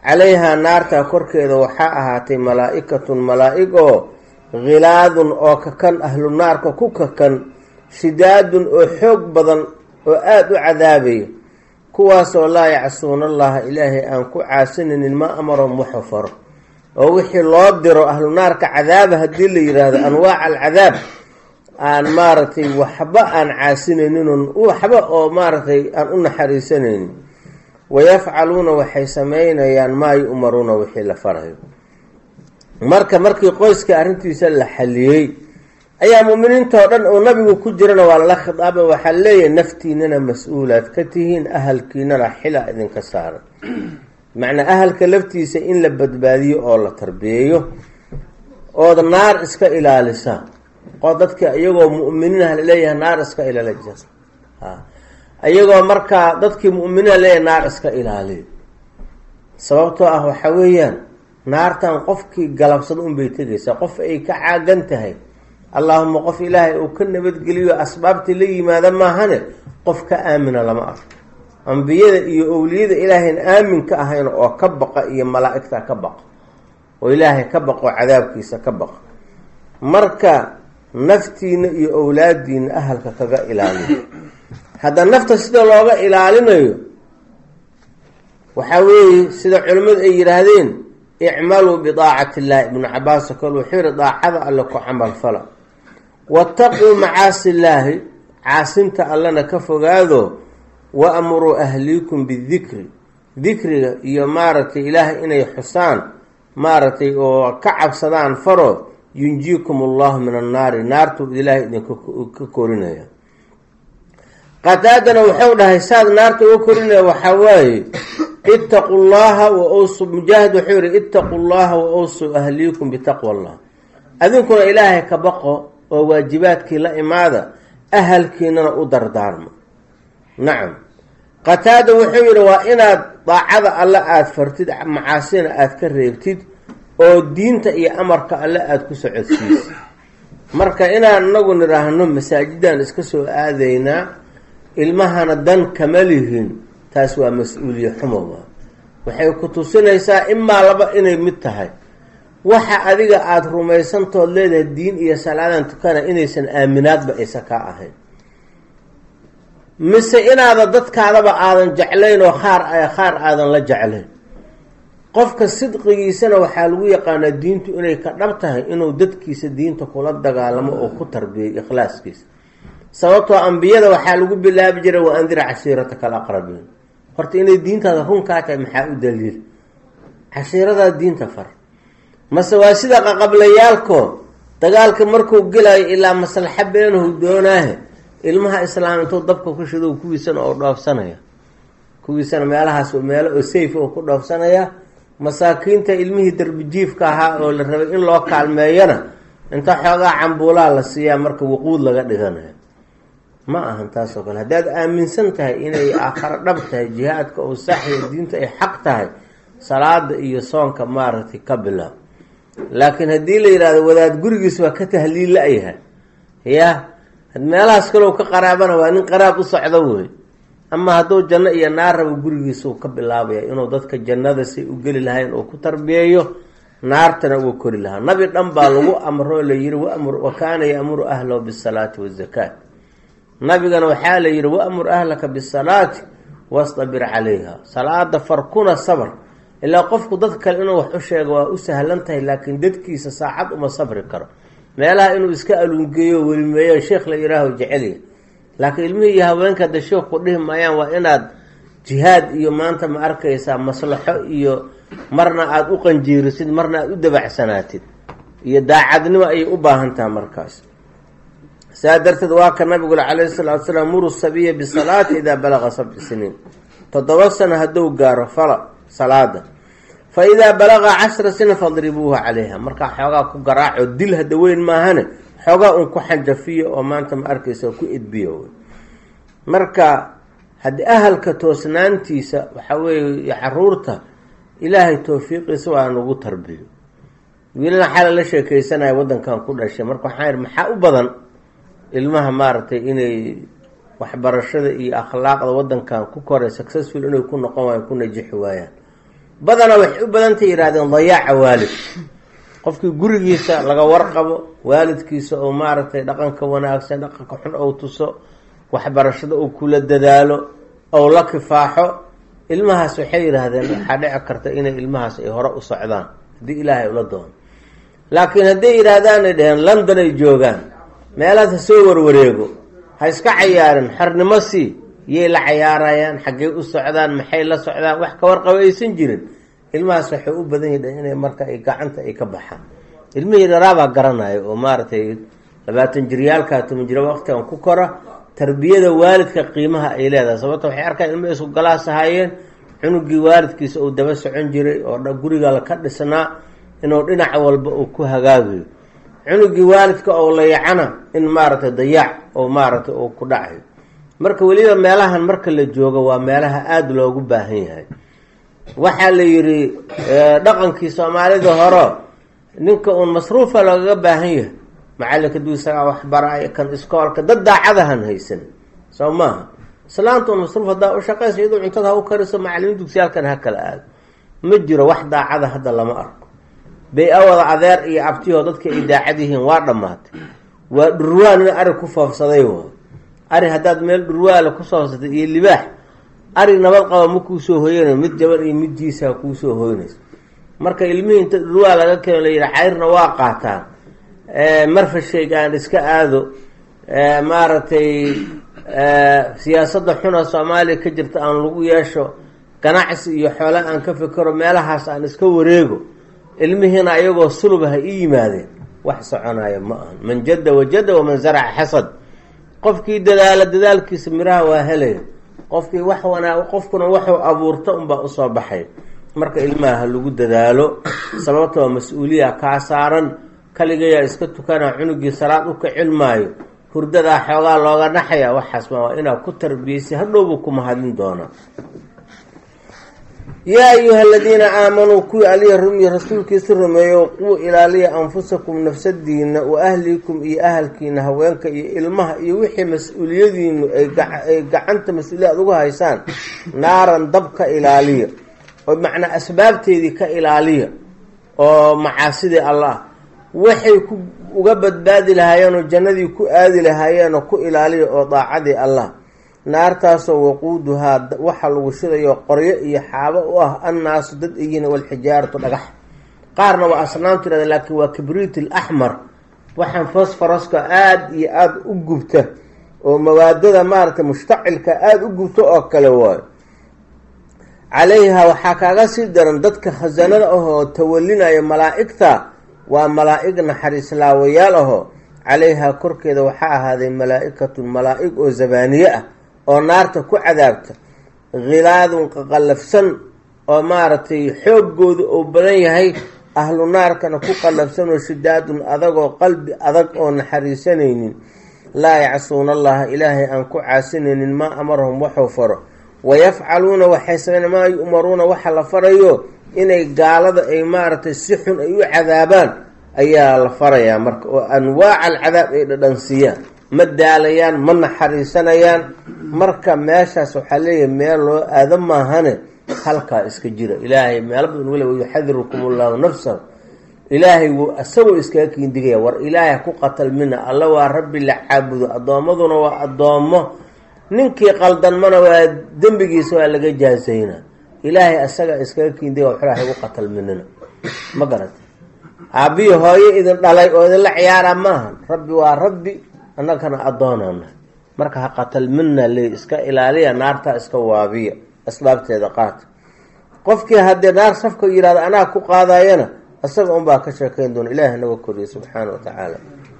calayhaa naartaa korkeeda waxaa ahaatay malaa-ikatun malaa-ig oo khilaadun oo kakan ahlu naarka ku kakan shidaadun oo xoog badan oo aada u cadaabaya kuwaasoo laa yacsuuna allaha ilaahay aan ku caasinaynin ma amarom waxu faro oo wixii loo diro ahlu naarka cadaaba haddii la yidhaahdo anwaaca alcadaab aan maaragtay waxba aan caasinayninun waxba oo maaragtay aan u naxariisanaynin wayafcaluuna waxay sameynayaan maa yu-maruuna wixii la farayo marka markii qoyska arrintiisa la xaliyey ayaa muuminiintao dhan oo nabigu ku jirana waa lala khitaaba waxaa leeyahay naftiinana mas-uulaad ka tihiin ahalkiinana xila idinka saaran macnaa ahalka laftiisa in la badbaadiyo oo la tarbiyeeyo ood naar iska ilaalisa oo dadka iyagoo mu'miniinah laleeyahay naar iska ilaali jir iyagoo markaa dadkii mu'miniina leeyahay naar iska ilaaliyo sababtoo ah waxaa weeyaan naartan qofkii galabsado unbay tegaysaa qof ay ka caagan tahay allaahuma qof ilaahay uu ka nabadgeliyo asbaabtii la yimaada maahane qof ka aamina lama arko ambiyada iyo owliyada ilaahayn aamin ka ahayn oo ka baqa iyo malaa-igta ka baqa oo ilaahay ka baqo cadaabkiisa ka baqa marka naftiina iyo owlaadiina ahalka kaga ilaaliyo hadda nafta sida looga ilaalinayo waxaa weeye sida culimmadu ay yidhaahdeen icmaluu bidaacati illaahi ibnu cabaas oo kale wuxuu yihi daacada alle ku camal fala waataquu macaasi illaahi caasinta allena ka fogaado wa amuruu ahliikum bidikri dikriga iyo maaragtay ilaahay inay xusaan maaragtay oo ka cabsadaan faro yunjiikum allahu min annaari naartuu ilaahay idinka korinaya qataadana wuxuu dhahay saad naarta uga korinaya waxaa waaye ittaqu llaha wa awsu mujaahid wuxuu yihi ittaqu llaha wa awsuu ahliikum bitaqwa allah adinkuna ilaahay ka baqo oo waajibaadkii la imaada ahalkiinana u dardaarma nacam qataada wuxuu yidhi waa inaad daacada alle aada fartid macaasina aada ka reebtid oo diinta iyo amarka alle aada ku socodsiisa marka inaan inagu nidhaahno masaajidaan iska soo aadaynaa ilmahana dan kama lihin taas waa mas-uuliye xumowa waxay ku tusinaysaa imaa laba inay mid tahay waxa adiga aada rumaysantood leedahay diin iyo salaadan tukana inaysan aaminaadba aysa kaa ahayn mise inaada dadkaadaba aadan jeclayn oo qaar qaar aadan la jeclayn qofka sidqigiisana waxaa lagu yaqaanaa diintu inay ka dhab tahay inuu dadkiisa diinta kula dagaalamo oo ku tarbiyay ikhlaaskiisa sababtoo ambiyada waxaa lagu bilaabi jiray wa andir cashiirataka alaqrabiin horta inay diintaada runkaa tahay maxaa u daliil cashiiradaa diinta far mase waa sida qaqablayaalko dagaalka markuu gelayo ilaa maslaxa beenahu doonaahe ilmaha islaam intuu dabka ku shido kuwiisana oo dhoofsanaya kuwiisana meelahaas meelo oo safe oo ku dhoofsanaya masaakiinta ilmihii darbijiifka ahaa oo la rabay in loo kaalmeeyana inta xoogaa cambuulaa la siiyaa marka wuquud laga dhiganayo ma ahan taas oo kale haddaad aaminsan tahay inay aakharo dhab tahay jihaadka oo saxiya diinta ay xaq tahay salaada iyo soonka maaragtay ka bilaab laakiin haddii la yidhahdo wadaad gurigiis waa ka tahliil la-yahay ya meelahaas kalow ka qaraabana waa nin qaraab u socdo wey ama hadduu janno iyo naar rabo gurigiisuu ka bilaabaya inuu dadka jannada say u geli lahayn oo ku tarbiyeeyo naartana uga kori lahaa nabi dhan baa lagu amro la yihi wamur wa kaana yaamuru ahlahu bisalaati wazakaat nabigana waxaa la yihi waamur ahlaka bisalaati wastabir calayha salaada farkuna sabr ilaa qofku dad kale inuu wax u sheego waa u sahlan tahay laakiin dadkiisa saacad uma sabri karo meelaha inuu iska alungeeyo welimeeyo sheekh la yihaaho jecelya laakiin ilmihii iyo haweenka hadda sheekku dhihi maayaan waa inaad jihaad iyo maanta ma arkaysaa maslaxo iyo marna aada u qanjiirisid marna aada u dabacsanaatid iyo daacadnimo ayay u baahan taha markaas saa darteed waa ka nabigule calayhi salaatu salaam muru sabiya bisalaati idaa balaqa sabci siniin toddoba sano hadduu gaaro fala salaada fa idaa balaqa cashra sinin fadribuuhu calayha markaa xoogaa ku garaaco dil hadda weyn maahane xoogaa un ku xanjafiyo oo maanta ma arkaysa ku edbiyo marka haddii ahalka toosnaantiisa waxaa weeye caruurta ilaahay towfiiqiisa waa nagu tarbiyo wiilana xala la sheekeysanaya waddankan ku dhashay marka waxaan yihi maxaa u badan ilmaha maaragtay inay waxbarashada iyo akhlaaqda waddankan ku koray successful inay ku noqon waayaan ku najixi waayaan badanaa waxay u badantay yidhahdeen dayaaca waalid qofkii gurigiisa laga warqabo waalidkiisa oo maaragtay dhaqanka wanaagsan dhaqanka xun ou tuso waxbarashada uu kula dadaalo ou la kifaaxo ilmahaas waxay yidhaahdeen waxaa dhici karta inay ilmahaas ay hore u socdaan haddii ilaahay ula doono laakiin hadday yidhaahdaan ay dheheen london ay joogaan meelahaas ha soo warwareego ha iska cayaarin xornimo sii yay la cayaarayaan xaggey u socdaan maxay la socdaan wax ka warqabo aysan jirin ilmahaas waxay u badan yihin inay marka ay gacanta ay ka baxaan ilmihii dharaabaa garanaya oo maaragtay labaatan jiryaalkaa toban jira waqtigan ku kora tarbiyada waalidka qiimaha ay leedahay sababto waxay arkaan ilma isku galaas ahaayeen cunugii waalidkiisa uu daba socon jiray oo guriga ka dhisnaa inuu dhinac walba uu ku hagaagayo cunugii waalidka oo layacana in maaragtay dayaac oo maaragtay uu ku dhacayo marka weliba meelahan marka la joogo waa meelaha aada loogu baahan yahay waxaa la yidhi dhaqankii soomaalida hore ninka uun masruufa loogaga baahan yahay macalinka duu isagaa waxbaraayo kan iskoolka dad daacadahan haysan soo maaha islaanta un masruuf haddaa u shaqaysa iyadoo cuntada ha u kariso macalimiin dugsiyaalkan ha kala aado ma jiro wax daacada hadda lama arko bay-awada adeer iyo abtiyoo dadka ay daacad yihiin waa dhammaatay waa dhurwaan in ari ku foofsaday waay ari haddaad meel dhurwaala ku foofsatay iyo libaax ari nabad qaba ma kuusoo hoyanay mid jaban iyo midjiisaa kuusoo hoynaysa marka ilmihii inta dhurwaa laga keeno la yidhi cayrna waa qaataan marfashayg aan iska aado maaragtay siyaasadda xuna soomaaliya ka jirta aan lagu yeesho ganacsi iyo xoole aan ka fikero meelahaas aan iska wareego ilmihiina ayagoo sulubaha i yimaadeen wax soconaya ma ahan man jadda wajada waman zaraca xasad qofkii dadaala dadaalkiisa miraha waa helaya qofkii wax wanaa qofkuna waxuu abuurta unbaa usoo baxay marka ilmaha ha lagu dadaalo sababtoo mas-uuliya kaa saaran kaligayaa iska tukanaa cunugii salaad u kacil maayo hurdadaa xoogaa looga dhaxaya waxaas ma waa inaad ku tarbiyeysay hadhowbuu ku mahadin doonaa yaa ayuha aladiina aamanuu kuwii aliya rumiya rasuulkiisa rumeeyo quu ilaaliya anfusakum nafsadiina wa ahlikum iyo ahalkiina haweenka iyo ilmaha iyo wixii mas-uuliyadiinu ay gacanta mas-uuliyaad uga haysaan naaran dab ka ilaaliya oo macnaa asbaabteedii ka ilaaliya oo macaasidii allah waxay ku uga badbaadi lahaayeen oo jannadii ku aadi lahaayeen oo ku ilaaliya oo daacadii allah naartaasoo waquuduhaa waxa lagu shidayo qoryo iyo xaabo u ah annaasu dad eyihin walxijaaratu dhagax qaarna waa asnaamtu yihahda laakiin waa kibriit alaxmar waxaan fosforoska aada iyo aada u gubta oo mawaadada maaragtay mushtacilka aada u gubta oo kale waayo calayha waxaa kaaga sii daran dadka khasanada ahoo tawalinaya malaa'igta waa malaa'ig naxariislaawayaal ahoo calayhaa korkeeda waxaa ahaaday malaa-ikatun malaa-ig oo zabaaniye ah oo naarta ku cadaabta khilaadun qaqallafsan oo maaragtay xooggooda oo badan yahay ahlu naarkana ku qallafsan oo shidaadun adagoo qalbi adag oo naxariisanaynin laa yacsuuna allaha ilaahay aan ku caasinaynin maa amarahum waxuu faro wayafcaluuna waxay sameyn maa yu'maruuna waxa la farayo inay gaalada ay maaragtay si xun ay u cadaabaan ayaa la farayaa marka oo anwaaca alcadaab ay dhadhansiiyaan ma daalayaan ma naxariisanayaan marka meeshaas waxaa leeyahay meel loo aado maahane halkaa iska jira ilaahay meelo badan wale yuxadirukum allahu nafsahu ilaahay wuu isagoo iskaga kiindigaya war ilaahay ku qatalmina alla waa rabbi la caabudo addoommaduna waa addoommo ninkii qaldanmana waa dembigiisa waa laga jaazayna ilaahay asaga iskaga kiindigaya waxlaha igu qatalminina ma garata aabbiyi hooyo idin dhalay oo idinla ciyaara maahan rabbi waa rabbi annagana addoonana marka ha qatalmina le iska ilaaliya naartaa iska waabiya asbaabteeda qaata qofkii haddii naar safka yihahdo anaa ku qaadayana isaga unbaa ka sheekeyn doona ilaahi naga koriya subxaana wa tacaala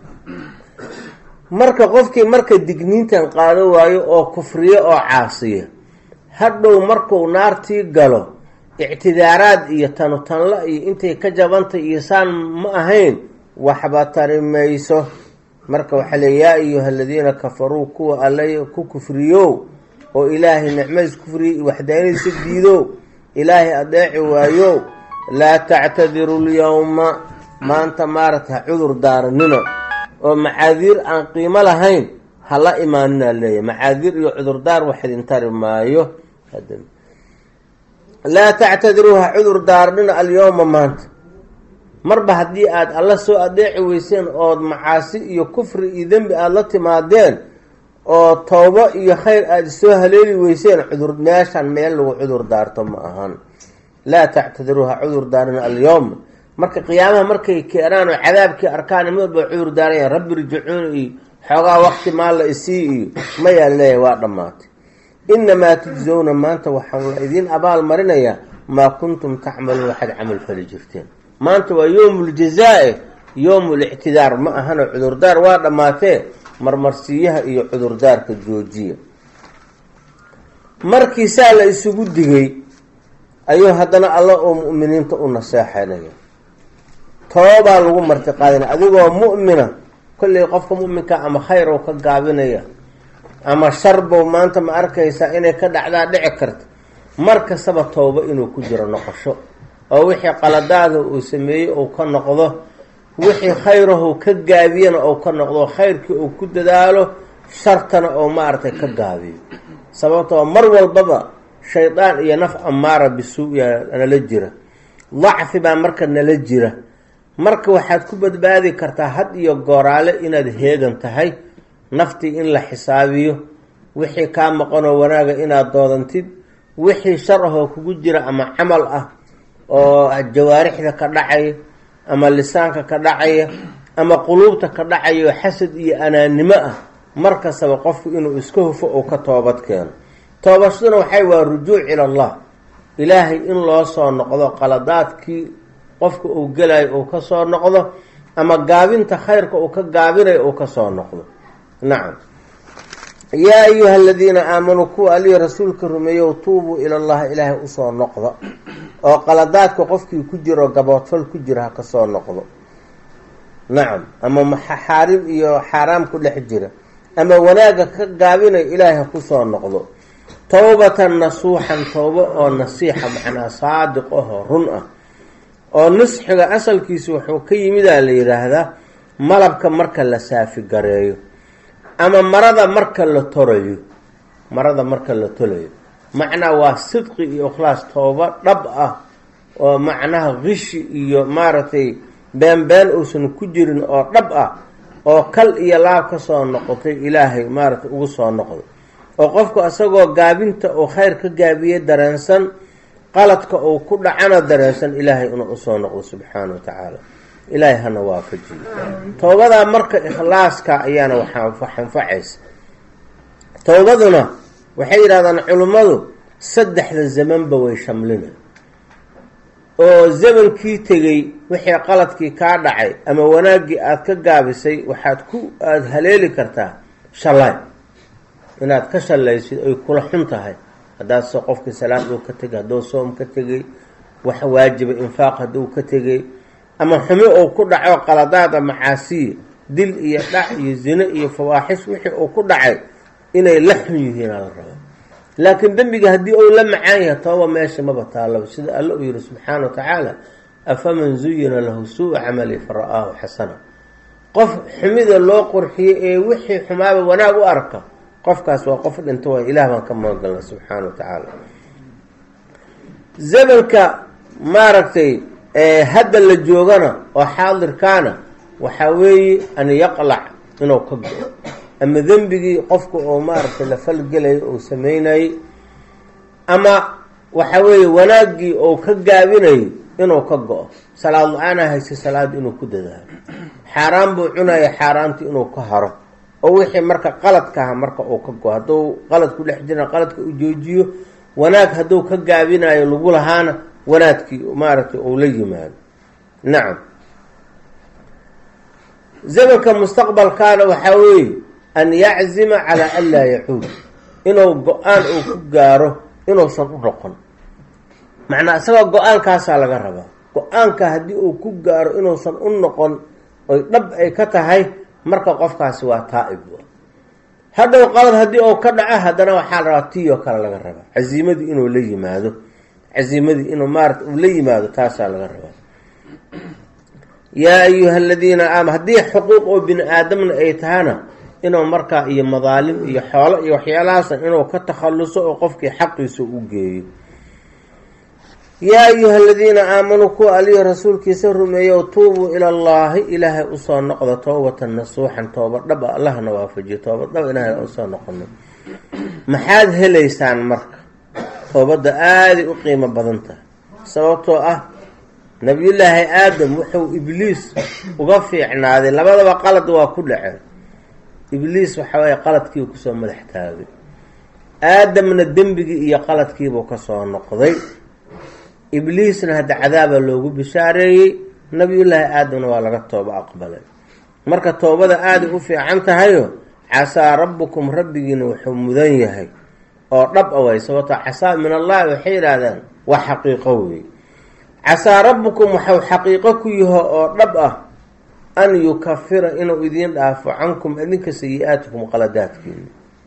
marka qofkii marka digniintan qaado waayo oo kufriyo oo caasiya hadhow marku naartii galo ictidaaraad iyo tanutanla iyo intay ka jabantay iyo saan ma ahayn waxba tari mayso marka waxaa le yaa ayuha aladiina kafaruu kuwa alla ku kufriyo oo ilaahay nicmadiis kufriyo iyo waxdaanadiisa diido ilaahay adeeci waayo laa tactadiru lyowma maanta maaragta ha cudur daaranina oo macaadiir aan qiimo lahayn hala imaanina leeyahy macaadiir iyo cudurdaar wax idin tari maayo laa tactadiruuha cudur daarnina alyowma maanta marba haddii aada alla soo adeeci weyseen ood macaasi iyo kufri iyo dembi aada la timaadeen oo towbo iyo khayr aada soo haleeli weyseen cudur meeshan meel lagu cudur daarto ma ahan laa tactadiruuha cudur daarina alyowma marka qiyaamaha markay keenaan oo cadaabkii arkaan mid walba cudur daaraya rabbi rjicuun iyo xoogaa waqti maalla isii iyo mayaa leeyahay waa dhammaatay inamaa tujzowna maanta waxaan la idiin abaal marinayaa maa kuntum tacmaluun waxaad camal fali jirteen maanta waa yowmu ljazaa-e yowmu lictidaar ma ahano cudurdaar waa dhammaatee marmarsiiyaha iyo cudurdaarka joojiya markii saa la isugu digay ayuu haddana alla oo mu'miniinta u naseexanaya toobaa lagu marti qaadina adigoo mu'mina kolley qofka mu'minka ama khayr oo ka gaabinaya ama sharbow maanta ma arkaysaa inay ka dhacdaa dhici karta mar kastaba toobo inuu ku jiro noqosho oo wixii qaladaada uu sameeyey uu ka noqdo wixii khayrahu ka gaabiyana uu ka noqdo khayrkii uu ku dadaalo shartana oo maaragtay ka gaabiyo sababtoo mar walbaba shaydaan iyo naf amaara bisu-ya nala jira dacfi baa marka nala jira marka waxaad ku badbaadi kartaa had iyo gooraale inaad heegan tahay naftii in la xisaabiyo wixii kaa maqanoo wanaaga inaad doodantid wixii shar ahoo kugu jira ama camal ah oo jawaarixda ka dhacaya ama lisaanka ka dhacaya ama quluubta ka dhacaya oo xasad iyo anaannimo ah mar kastaba qofku inuu iska hufo uu ka toobad keeno toobashaduna waxay waa rujuuc ila allah ilaahay in loo soo noqdo qaladaadkii qofka uu gelayo uu ka soo noqdo ama gaabinta khayrka uu ka gaabinayo uu ka soo noqdo nacam yaa ayuha aladiina aamanuu kuwa alihi rasuulka rumeeyow tuubuu ila llahi ilaahay usoo noqdo oo qaladaadka qofkii ku jiro gaboodfal ku jira ha ka soo noqdo nacam ama maxaarim iyo xaaraam ku dhex jira ama wanaagga ka gaabinayo ilaahay ha kusoo noqdo towbatan nasuuxan towbo oo nasiixa macnaa saadiq ahoo run ah oo nusxiga asalkiisa wuxuu ka yimidaa la yidhaahdaa malabka marka la saafi gareeyo ama marada marka la torayo marada marka la tolayo macnaa waa sidqi iyo ikhlaas toobo dhab ah oo macnaha qishi iyo maaragtay been-been uusan ku jirin oo dhab ah oo kal iyo laab ka soo noqotay ilaahay maaragtay ugu soo noqdo oo qofku isagoo gaabinta uu khayr ka gaabiye dareensan qaladka uu ku dhacana dareensan ilaahay inuu usoo noqdo subxaana wa tacaala ilaahay hana waafajiyo towbadaa marka ikhlaaska ayaana waxanfacaysa towbaduna waxay yidhahdaan culimmadu saddexda zamanba way shamlina oo zamankii tegey wixii qaladkii kaa dhacay ama wanaaggii aada ka gaabisay waxaad ku aada haleeli kartaa shalay inaad ka shalaysid ay kula xun tahay haddaad so qofkii salaad uu ka tegay hadduu soom ka tegay wax waajiba infaaq hadduu ka tegay ama xumi uu ku dhaco qaladaada macaasiya dil iyo dhac iyo zine iyo fawaaxish wixii uu ku dhacay inay la xun yihiinaa la raba laakiin dembiga haddii uu la macaan yahay tooba meesha maba taallaba sida alla uu yihi subxaana wa tacaala afaman zuyina lahu suu camali fara-aahu xasana qof xumida loo qurxiyey ee wixii xumaaba wanaag u arka qofkaas waa qof dhinto waa ilaah baan ka magangalna subxaana wa tacaala zamanka maaragtay hadda la joogana oo xaadirkaana waxaa weeye an yaqlac inuu ka go-o ama dembigii qofka oo maaragtay la falgelayo uu sameynayay ama waxa weeye wanaaggii ou ka gaabinayo inuu ka go-o salaad la-aana haysa salaad inuu ku dadaalo xaaraan buu cunaya xaaraantii inuu ka haro oo wixii marka qaladkaha marka uu ka go hadduu qalad ku dhex jira qaladka uu joojiyo wanaag hadduu ka gaabinayo lagu lahaana wanaadkii maaragtay uu la yimaado nacam zamanka mustaqbalkaana waxaa weeye an yaczima calaa an laa yacuud inuu go-aan uu ku gaaro inuusan u noqon macnaa isagoo go-aankaasaa laga rabaa go-aanka haddii uu ku gaaro inuusan u noqon oy dhab ay ka tahay marka qofkaasi waa taa-ib hadhow qalad haddii uu ka dhaco haddana waxaa la rabaa tii oo kale laga rabaa casiimadii inuu la yimaado casiimadii inuu maarata uu la yimaado taasaa laga rabaa yaa ayuha aladiina aama haddii xuquuq oo bini aadamna ay tahana inuu markaa iyo madaalim iyo xoolo iyo waxyaalahaasa inuu ka takhalluso oo qofkii xaqiisa u geeyo yaa ayuha aladiina aamanuu kuwa aliyo rasuulkiisa rumeeyow tuubuu ila allaahi ilaahay usoo noqda toobatan nasuuxan tooba dhaba allahna waafajiyo tooba dhaba ilaahay usoo noqono maxaad helaysaan marka toobadda aaday u qiimo badan tahay sababtoo ah nabiyullaahi aadam wuxuu ibliis uga fiicnaaday labadaba qalad waa ku dhaceen ibliis waxa weeye qaladkiibu kusoo madax taagay aadamna dembigii iyo qaladkiibuu kasoo noqday ibliisna hadda cadaaba loogu bishaareeyey nabiyullaahi aadamna waa laga tooba aqbalay marka toobada aaday u fiican tahayo casaa rabbukum rabbigiina wuxuu mudan yahay oo dhab a way sababtoo casaa min allahi waxay yidhaahdaan waa xaqiiqo wey casaa rabbukum waxau xaqiiqo ku yaho oo dhab ah an yukafira inuu idiin dhaafo cankum idinka sayi-aatikum qaladaadkiina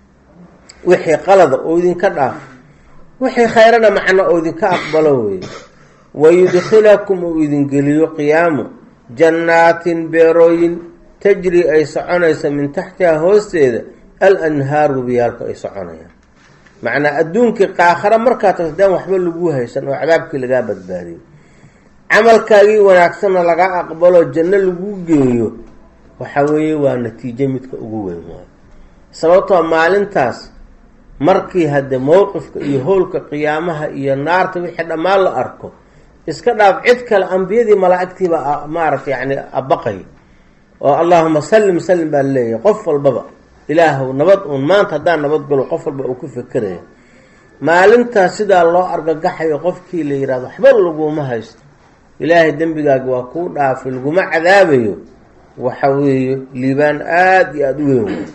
wixii qalada oo idinka dhaafo wixii khayrana macno oo idinka aqbalo wey wayudkhilakum uu idingeliyo qiyaamo jannaatin beerooyin tajri ay soconaysa min taxtihaa hoosteeda al anhaaru biyaalka ay soconayaan macnaa adduunkii qaakhara markaa tasdaan waxba lagu haysan oo cadaabkii lagaa badbaadiyo camalkaagii wanaagsanna laga aqbalo janno lagu geeyo waxa weeye waa natiijo midka ugu weyn waayo sababtoo maalintaas markii hadde mowqifka iyo howlka qiyaamaha iyo naarta wixii dhammaan la arko iska dhaaf cid kale ambiyadii malaa'igtiiba maaragta yani abaqay oo allaahuma sallim sallim baa leeyahay qof walbaba ilaahw nabad uun maanta haddaan nabad galo qof walba uu ku fekeraya maalintaas sidaa loo argagaxayo qofkii la yihahdo waxba laguma haysto ilaahay dembigaaga waa kuu dhaafay laguma cadaabayo waxa weeye liibaan aada iyo aada u weyn wey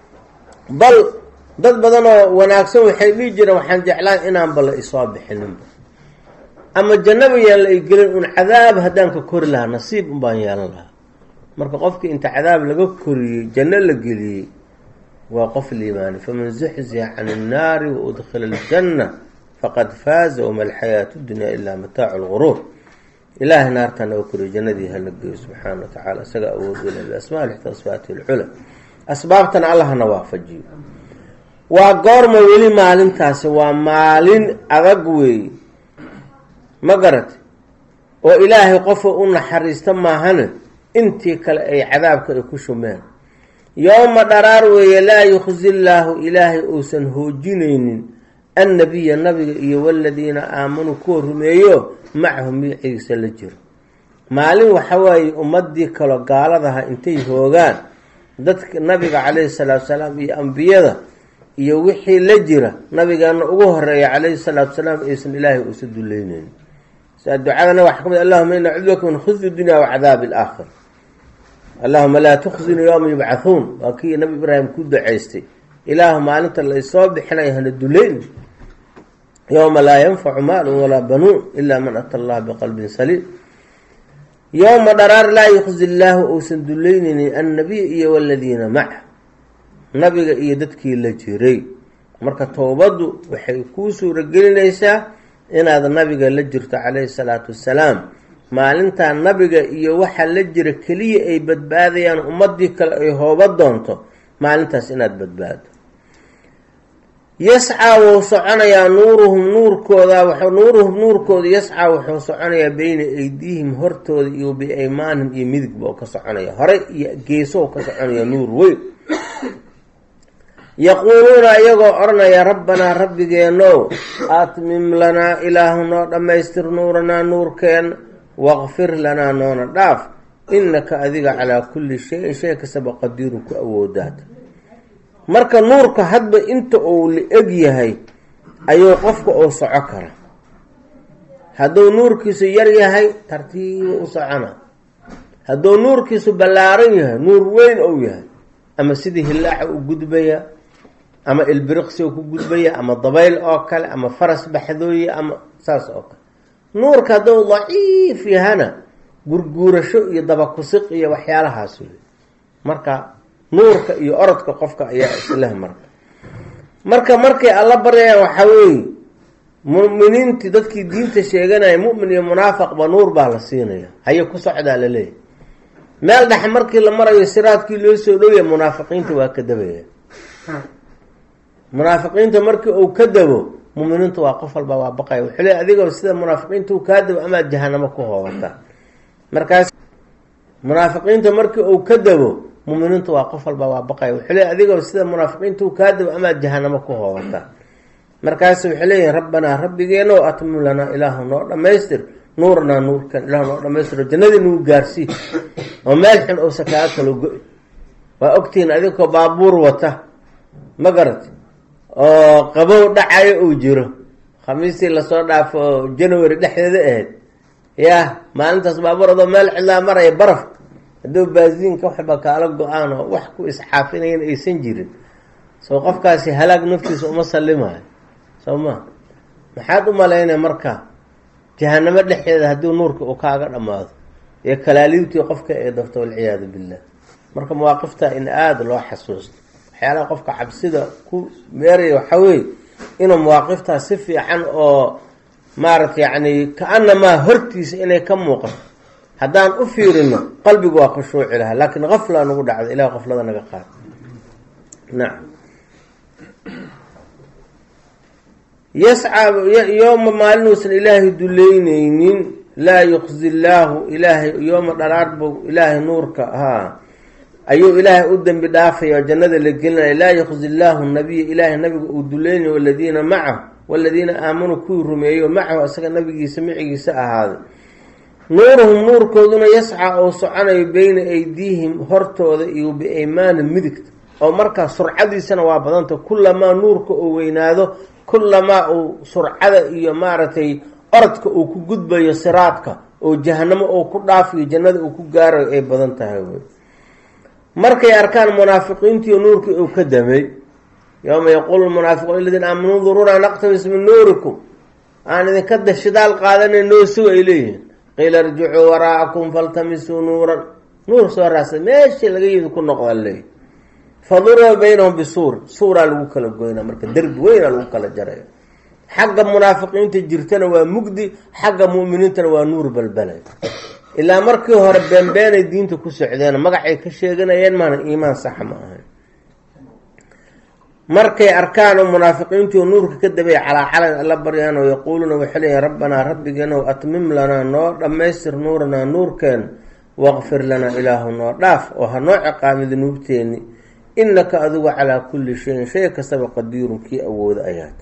bal dad badan oo wanaagsan waxay dhihi jireen waxaan jeclaan inaanba la isoo bixininba ama jannaba yaan la igelin un cadaab haddaan ka kori lahaa nasiib un baan yeelan lahaa marka qofkii inta cadaab laga koriyey janno la geliyey waa qof liimaani faman zuxziha can innaari wa udkhila aljanna faqad faaza wama alxayaatu dunya ilaa mataacu lguruur ilaahay naartaa naga koriyo jannadii hala geeyo subxaana wa tacala isaga awood ule biasmaa lixta asfaati lcula asbaabtana allahna waafajiyo waa goorma weli maalintaasi waa maalin adag weey ma garat oo ilaahay qofa u naxariista maahane intii kale ay cadaabka ay ku shumeen yowma dharaar weeye laa yukhzi llaahu ilaahay uusan hoojinaynin annabiya nabiga iyo waladiina aamanuu kuwa rumeeyo macahu miiciisa la jiro maalin waxawaaye ummadii kaloo gaaladaha intay hoogaan dadka nabiga calayhi salaatu salaam iyo ambiyada iyo wixii la jira nabigeena ugu horeeya calayhi salaatu salaam aysan ilaahay uusa duleyneynin saa ducadana waxaa ka mid allahuma ina cudbaka min khusyi dunya wa cadaabi alaakhir allahuma laa tukhzini yowma yubcathuun waa kii nabi ibraahim ku ducaystay ilaahu maalinta laysoo bixinaya hana duleyn yowma laa yanfacu maalun walaa banuun ilaa man ata allah biqalbin saliim yowma dharaar laa yukhzi llaahu uusan duleyneynin annabiy iyo waladiina maca nabiga iyo dadkii la jiray marka towbaddu waxay kuu suuragelinaysaa inaad nabiga la jirto calayhi salaatu wassalaam maalintaa nabiga iyo waxaa la jira keliya ay badbaadayaan ummadii kale ay hooba doonto maalintaas inaad badbaado yascaa wuu soconayaa nuuruhum nuurkooda nuuruhum nuurkooda yascaa wuxuu soconayaa beyna aydiihim hortooda iyo biaymaanihim iyo midigba oo ka soconaya hore iyo geesow ka soconaya nuur weyn yaquuluuna iyagoo odhanaya rabbanaa rabbigeenow atmim lanaa ilaahu noo dhammaystir nuuranaa nuurkeena waqfir lanaa noona dhaaf innaka adiga calaa kulli shayin shay kastaba qadiirun ku awoodaata marka nuurka hadba inta uu la eg yahay ayuu qofka uu soco kara hadduu nuurkiisu yar yahay tartiiba u socona hadduu nuurkiisu ballaaran yahay nuur weyn ou yahay ama sidii hillaaca u gudbaya ama ilbiriqsi u ku gudbaya ama dabayl oo kale ama faras baxdooye ama saas oo kale nuurka hadduu daciif yahana gurguurasho iyo dabakusiq iyo waxyaalahaas wey marka nuurka iyo orodka qofka ayaa isleh marka marka markay alla baryayaan waxaa weeye muminiintii dadkii diinta sheeganaya mumin iyo munaafaqba nuur baa la siinaya haye ku socdaa la leeyahy meel dhexe markii la marayo siraadkii loo soo dhowya munaafiqiinta waa ka dabaya munaafiqiinta markii uu ka dabo muminiintu waa qof walba waa baqaya wuxuu le adigoo sida munaafiqiinta u kaa dabo amaad jahanamo ku hoobata markaas munaafiqiinta markii uu ka dabo muminiintu waa qof walba waa baqaya wuxuu le adigoo sida munaafiqiinta u kaa dabo amaad jahanamo ku hoobata markaas waxay leeyihin rabbanaa rabbigeeno atmim lanaa ilaahu noo dhamaystir nuuranaa nuurkan ilaahu noo dhamaystiro jannadii nagu gaarsii oo meel xun uusa kaaga kalo go- waa ogtihiin adigoo baabuur wata ma garati oo qabow dhacayo uu jiro khamiistii lasoo dhaafo oo january dhexdeeda ahayd yaa maalintaas baabuur adoo meel cidlaa maraya baraf hadduu baasiinka waxba kaala go-aan oo wax ku isxaafinayan aysan jirin soo qofkaasi halaag naftiisa uma sallimayo soo ma maxaad u malaynaya marka jahanamo dhexdeeda haddii nuurka uu kaaga dhammaado ee kalaaliibtii qofka ee dafto walciyaadu billah marka mawaaqifta in aada loo xasuusto waxyaalaha qofka cabsida ku meeraya waxaa weeye inuu mawaaqiftaas si fiican oo maaragta yacni ka-anamaa hortiisa inay ka muuqato haddaan u fiirino qalbigu waa khushuuci lahaa laakiin kafla nagu dhacda ilaah qaflada naga qaad nacam yascaa yooma maalinuusan ilaahay duleyneynin laa yuqzi llaahu ilaahay yooma dharaarbow ilaahay nuurka haa ayuu ilaahay u dembi dhaafaya oo jannada la gelinaya laa yuqzi llaahu nabiya ilaahay nabiga uu duleynay waladiina macahu waladiina aamanuu kuwii rumeeyo macahu isaga nabigiisa micigiisa ahaaday nuuruhum nuurkooduna yascaa oo soconayo beyna aydiihim hortooda iyo biaymaani midigta oo markaa surcadiisana waa badanta kulamaa nuurka uu weynaado kulamaa uu surcada iyo maaragtay orodka uu ku gudbayo siraadka oo jahanamo uu ku dhaafiyo jannada uu ku gaarayo ay badan tahay wey markay arkaan munaafiqiintiiyo nuurkii uu ka damay yowma yaquulu munaafiquun aladiina aamanuu duruuna naqtabis min nuurikum aan idinka dashidaal qaadanay noo suga ay leeyihiin qiila irjicuu waraa'akum faltamisuu nuuran nuur soo raasa meeshii laga yimid ku noqda leeyihi faduriba baynahum bisuur suuraa lagu kala goynaa marka derbi weynaa lagu kala jaraya xagga munaafiqiinta jirtana waa mugdi xagga mu'miniintana waa nuur balbalay ilaa markii hore beenbeenay diinta ku socdeen magacay ka sheeganayeen maana iimaan saxa ma ahayn markay arkaan oo munaafiqiintii oo nuurka ka dabay calaa calan alla baryaan oo yaquuluuna waxay leeyihin rabbanaa rabbigeenow atmim lanaa noo dhammaystir nuuranaa nuurkeen waqfir lanaa ilaahu noo dhaaf oo ha noo ciqaami dunuubteeni innaka adigu calaa kulli shayin shay kastaba qadiirun kii awooda ayaata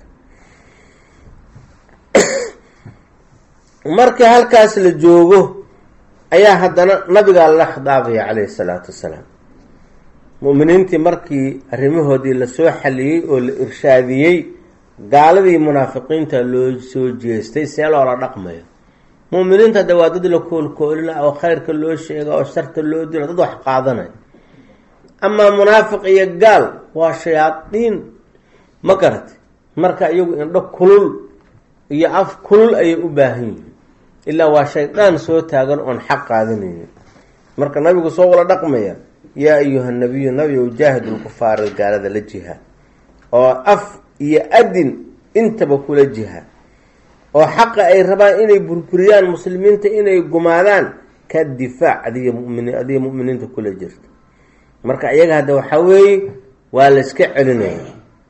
markii halkaas la joogo ayaa haddana nabigaa lala khidaabaya calayhi salaatu wassalaam mu'miniintii markii arrimahoodii lasoo xaliyey oo la irshaadiyey gaaladii munaafiqiinta loo soo jeestay see loola dhaqmayo mu'miniinta hadda waa dad la koolkoolina oo khayrka loo sheega oo sharta loo dilo dad wax qaadanaya amaa munaafiq iyo gaal waa shayaadiin ma garatay marka iyagu indho kulul iyo af kulul ayay u baahan yihiin ilaa waa shaydaan soo taagan oon xaq qaadanaynin marka nabigu soo wala dhaqmaya yaa ayuha nabiyu nabigow jaahid lkufaara gaalada la jihaad oo af iyo adin intaba kula jihaad oo xaqa ay rabaan inay burburiyaan muslimiinta inay gumaadaan ka difaac adiga mumin adiga mu'miniinta kula jirta marka iyaga hadda waxaa weeye waa la iska celinaya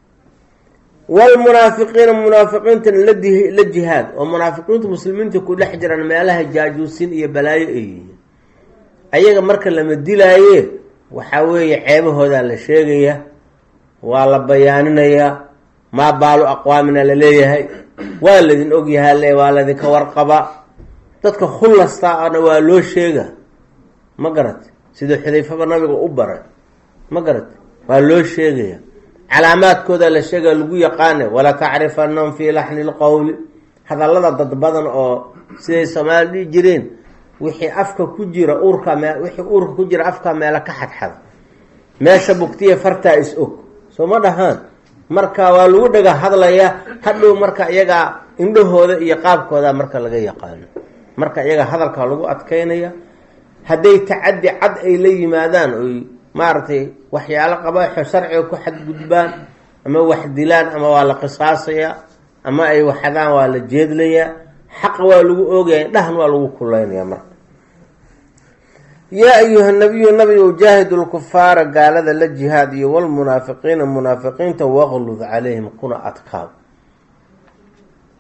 walmunaafiqiina munaafiqiintana ladi la jihaad oo munaafiqiintu muslimiinta ku dhex jiraan meelaha jaajuusin iyo balaayo ay yihiin ayaga marka lama dilaaye waxaa weeye ceebahoodaa la sheegaya waa la bayaaninayaa maa baalu aqwaamina la leeyahay waa ladin ogyahaa le waa ladinka warqaba dadka khullastaana waa loo sheega ma garate sida xudayfaba nabiga u baray ma garate waa loo sheegaya calaamaadkooda la sheegaya lagu yaqaana wala tacrifanahum fii laxni lqowli hadallada dad badan oo siday soomaali dhihi jireen wixii afka ku jira uurka me wixii uurka ku jira afka meela ka xadxada meesha bugtiya fartaa is og soo ma dhahaan marka waa lagu dhaga hadlaya hadhow marka iyagaa indhahooda iyo qaabkooda marka laga yaqaano marka iyaga hadalka lagu adkeynaya hadday tacaddi cad ay la yimaadaan oy maaragtay waxyaalo qabaaxo sharciga ku xadgudbaan ama wax dilaan ama waa la qisaasaya ama ay waxadaan waa la jeedlayaa xaqa waa lagu oogaya dhahan waa lagu kulaynaya marka yaa ayuha nabiyu nabigow jaahidu lkufaara gaalada la jihaad iyo walmunaafiqiina munaafiqiinta waqlud calayhim kuna adkaab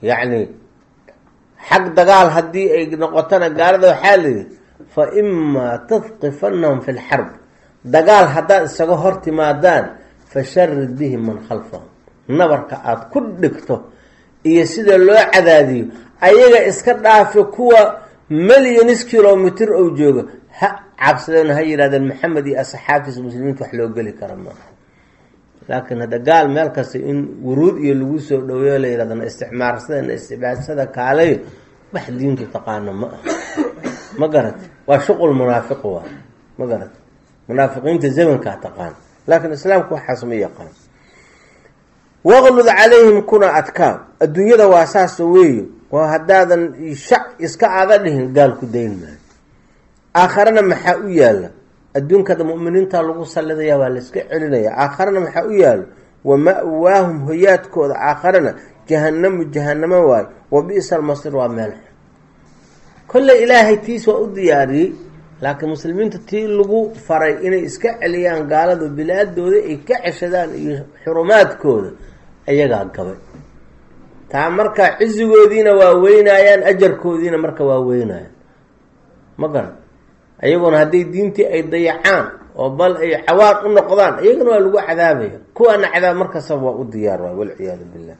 yacni xag dagaal haddii ay noqotona gaalada waxaa layidhi fa imaa tadqifanahum fi lxarb dagaal haddaad isaga hor timaadaan fasharid bihi man khalfahum nabarka aada ku dhigto iyo sida loo cadaadiyo ayaga iska dhaafi kuwa milyanis kilomitr ou jooga ha cabsadeen ha yidhahdeen maxamed iyo asxaabtiisa muslimiinta wax loo geli kara maaha laakiin hadda gaal meel kasta in wuruud iyo lagu soo dhaweeyo la yidhahdana isticmaarsada istibaadsada kaalay wax diintu taqaano ma ah ma garata waa shuqul munaafiq waa ma garata munaafiqiinta zamankaa taqaan laakiin islaamku waxaas ma yaqaan waqlud calayhim kuna adkaam adduunyada waa saasa weeyo waa haddaadan shac iska aada dhihin gaal ku dayn maayo aakharana maxaa u yaala adduunkada muminiinta lagu sallidaya waa la iska celinaya aakharana maxaa u yaalo wa ma'waahum hoyaadkooda aakharana jahanamu jahanamo waayo wa bi'sa almasir waa meel xun kolley ilaahay tiis waa u diyaariyey laakiin muslimiinta tii lagu faray inay iska celiyaan gaaladu bilaadooda ay ka ceshadaan iyo xurumaadkooda ayagaa gabay taa marka cizigoodiina waa weynaayaan ajarkoodiina marka waa weynayaan ma garan ayaguna hadday diintii ay dayacaan oo bal ay cawaad u noqdaan iyagana waa lagu cadaabaya kuwaana cadaab markastaba waa u diyaar waay walciyaadu billah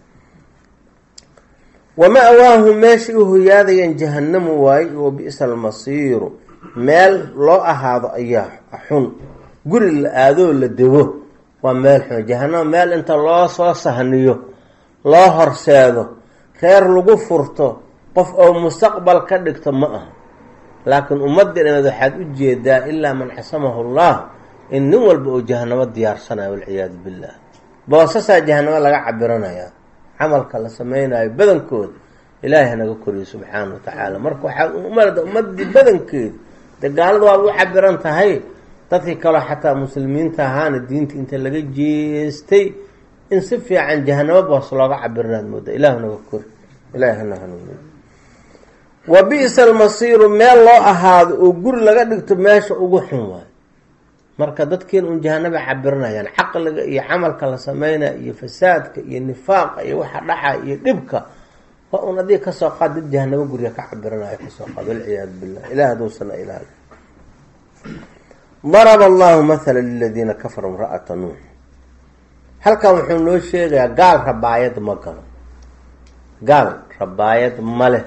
wa ma'waahum meeshay u hoyaadayaan jahanamu waaye wa bi'sa almasiiru meel loo ahaado ayaa xun guri la aadoo la dego waa meel xun jahanamo meel inta loo soo sahniyo loo horseedo reer lagu furto qof oo mustaqbal ka dhigto ma aha laakiin ummadii dhameed waxaad u jeedaa ilaa man xasamahu llah in nin walba oo jahanamo diyaarsanayo walciyaadu billah boosasaa jahanamo laga cabiranayaa camalka la sameynayo badankooda ilaahay hanaga koriyo subxaana wa tacaala marka waxaa umarda ummadii badankeedu de gaalada waa u cabiran tahay dadkii kaloo xataa muslimiinta ahaana diinta inta laga jeestay in si fiican jahanamo boos looga cabiranaad mooda ilahu naga kori ilahay hana hanuuniyo wa bi'sa almasiiru meel loo ahaado oo guri laga dhigto meesha ugu xun waayo marka dadkiina un jahanaba cabiranayaan caqliga iyo camalka la sameynaya iyo fasaadka iyo nifaaqa iyo waxa dhaca iyo dhibka waa un adig kasoo qaad dad jahanabo guriga ka cabiranayo kasoo qaad walciyaadu billah ilah haduusana ilaali daraba allahu mathala liladiina kafaruu imra'ata nuux halkan wuxuu noo sheegayaa gaal rabaayad ma galo gaal rabaayad ma leh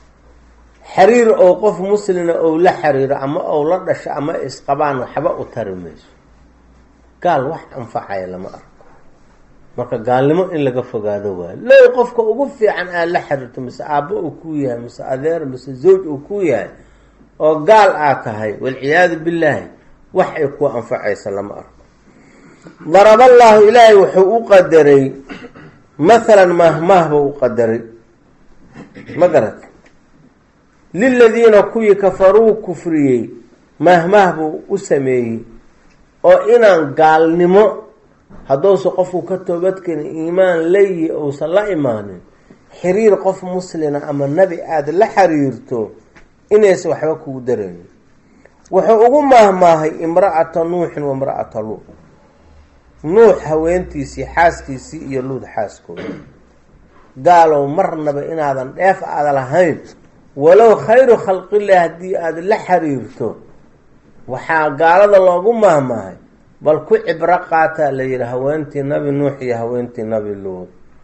xiriir oo qof muslina ou la xiriiro ama ou la dhasho ama isqabaan waxba u tari mayso gaal wax anfacaya lama arko marka gaalnimo in laga fogaado waayo low qofka ugu fiican aad la xiriirto mise aabbo uu ku yahay mise adeer mise zawj uu ku yahay oo gaal aad tahay walciyaadu billaahi wax ay ku anfacaysa lama arko daraballaahu ilaahay wuxuu u qadaray mathalan mahmaah buu u qadaray ma garat liladiina kuwii kafaruu kufriyey mahmaah buu u sameeyey oo inaan gaalnimo hadduusa qofku ka toobadkeni iimaan layi uusan la imaanin xiriir qof muslina ama nebi aada la xiriirto inaysan waxba kugu daraynin wuxuu ugu maahmaahay imra'ata nuuxin wa imra'ata luud nuux haweentiisii xaaskiisii iyo luud xaaskooda gaalow marnaba inaadan dheef aada lahayn walow khayru khalqilah haddii aada la xiriirto waxaa gaalada loogu maahmaahay bal ku cibro qaataa la yihi haweentii nabi nuux iyo haweentii nabi luud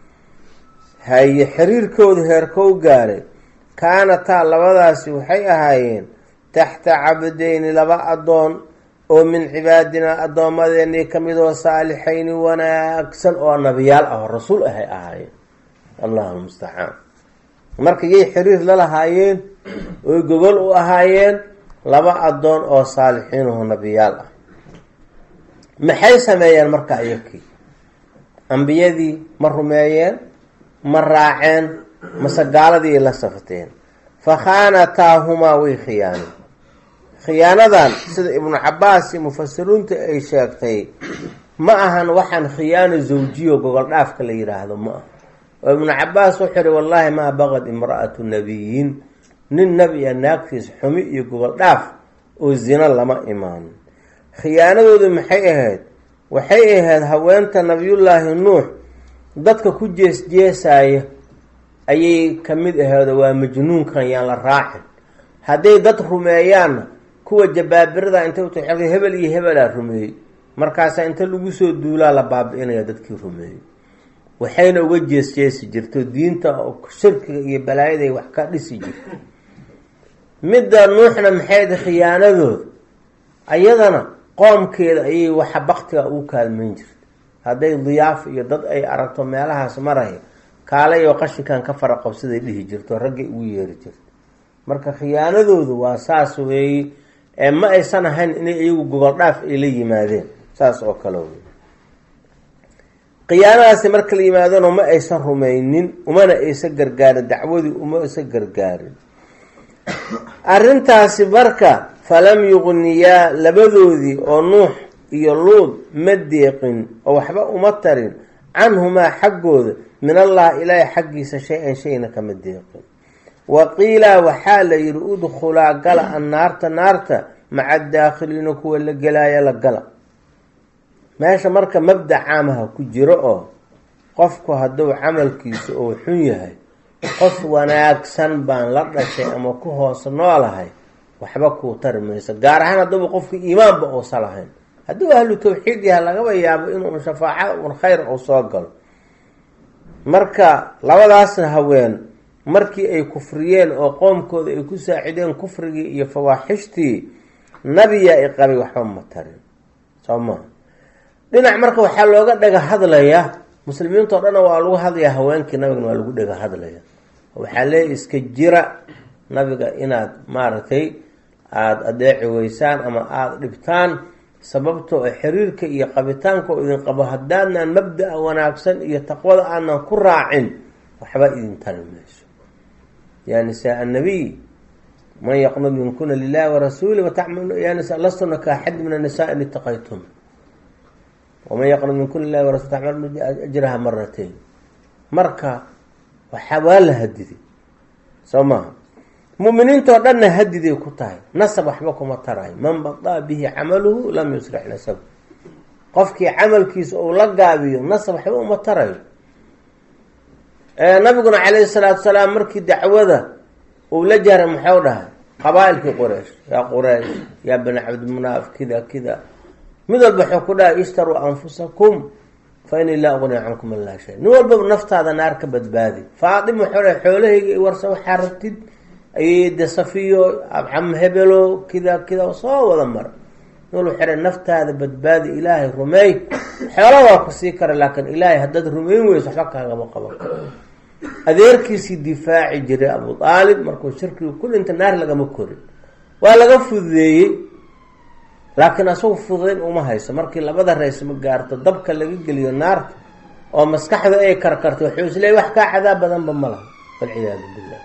haye xiriirkooda heerkou gaaray kaanataa labadaasi waxay ahaayeen taxta cabdeyni laba addoon oo min cibaadinaa addoommadeenii ka mid oo saalixayni wanaagsan oo nabiyaal ah oo rasuul ahay ahaayeen allahu mustacaan marka yay xiriir la lahaayeen oy gogol u ahaayeen laba addoon oo saalixiin oo nabiyaal ah maxay sameeyeen marka iyakii ambiyadii ma rumeeyeen ma raaceen mase gaaladii la safteen fa khaanataahumaa way khiyaaneen khiyaanadan sida ibnu cabaas iyo mufasiriinta ay sheegtay ma ahan waxaan khiyaano zawjiyo gogol dhaafka la yidhaahdo ma aha oo ibnu cabaas wuxuu ihi wallaahi maa baqad imra'atu nabiyin nin nebi a naagtiis xumi iyo gogol dhaaf oo zino lama imaanin khiyaanadoodu maxay ahayd waxay ahayd haweenta nabiyullaahi nuux dadka ku jees jeesaaya ayay ka mid aheedo waa majnuunkan yaan la raacin hadday dad rumeeyaanna kuwa jabaabirada intay ut hebel iyo hebelaa rumeeyey markaasaa inta lagu soo duulaa la baabi-inaya dadkii rumeeyey waxayna uga jeesjeesi jirto diinta shirkiga iyo balaayaday wax ka dhisi jirto midda nuuxna maxayda khiyaanadooda ayadana qoomkeeda ayay waxa baktiga ugu kaalmeyn jirta hadday diyaaf iyo dad ay aragto meelahaas maraya kaalay oo qashinkan ka fara qabsaday dhihi jirto raggay ugu yeeri jirto marka khiyaanadoodu waa saas weeye ee ma aysan ahayn inay iyagu gogol dhaaf ay la yimaadeen saas oo kale wey khiyaanadaasi marka la yimaadona ma aysan rumaynin umana aysan gargaarin dacwadii uma aysan gargaarin arrintaasi marka falam yuqniyaa labadoodii oo nuux iyo luud ma deeqin oo waxba uma tarin canhumaa xaggooda min allah ilaahi xaggiisa shay-an shayna kama deeqin wa qiila waxaa la yidhi udkhulaa gala an naarta naarta maca daakhiliina kuwa la gelaaya la gala meesha marka mabda caamaha ku jiro oo qofku hadduu camalkiisa uu xun yahay qof wanaagsan baan la dhashay ama ku hoos noolahay waxba kuu tari mayso gaar ahaan hadduuba qofka iimaanba uusa lahayn hadduu ahlu tawxiid yahay lagaba yaabo inuu shafaaco un khayr uu soo galo marka labadaasna haween markii ay kufriyeen oo qoomkooda ay ku saacideen kufrigii iyo fawaaxishtii nabiyaa i qabay waxba ma tarin soo maa dhinac marka waxaa looga dhega hadlayaa muslimiintao dhanna waa lagu hadlayaa haweenkii nabigana waa lagu dhega hadlaya waxaa leeya iska jira nabiga inaad maaragtay aada adeeci weysaan ama aada dhibtaan sababtoo xiriirka iyo qabitaanka oo idin qabo haddaadnaan mabda-a wanaagsan iyo taqwada aanan ku raacin waxba idin tari mayso ya nisaa annabiy man yaqnud minkuna lilahi warasuuli lastunna ka axad min annisaa in itaqaytum waman yaqnud minkuna lilahi warasul tacmal ajraha maratayn marka waxa waa la hadiday soo maha muminiintao dhanna hadiday ku tahay nasab waxba kuma tarayo man badaa bihi camaluhu lam yusrix nasab qofkii camalkiisa uu la gaabiyo nasab waxba uma tarayo nabiguna calayhi salaatu salaam markii dacwada uu la jahray muxuu dhahay qabaa-ilkii quraysh yaa quraysh yaa bani cabdimunaaf kida kida mid walba waxuu ku dhahay ishtaruu anfusakum fa ini laa uqniya cankum ilaa shay nin walbaba naftaada naar ka badbaadi faatima waxuu dhahay xoolahayga warsa waxaa rabtid ayde safiyo abcam hebelo kida kida soo wada mara nin walba xere naftaada badbaadi ilaahay rumeey xoola waa ku sii kara laakiin ilaahay haddaad rumeyn weyso waxba kaagama qaban karo adeerkiisii difaaci jiray abu aalib markuu shirkigu ku dhinta naar lagama korin waa laga fududeeyey laakiin asagu fududayn uma hayso markii labada raysma gaarto dabka laga geliyo naarta oo maskaxda ay karkarto wuxuu isleey wax kaa cadaab badanba ma laha walciyaadu billah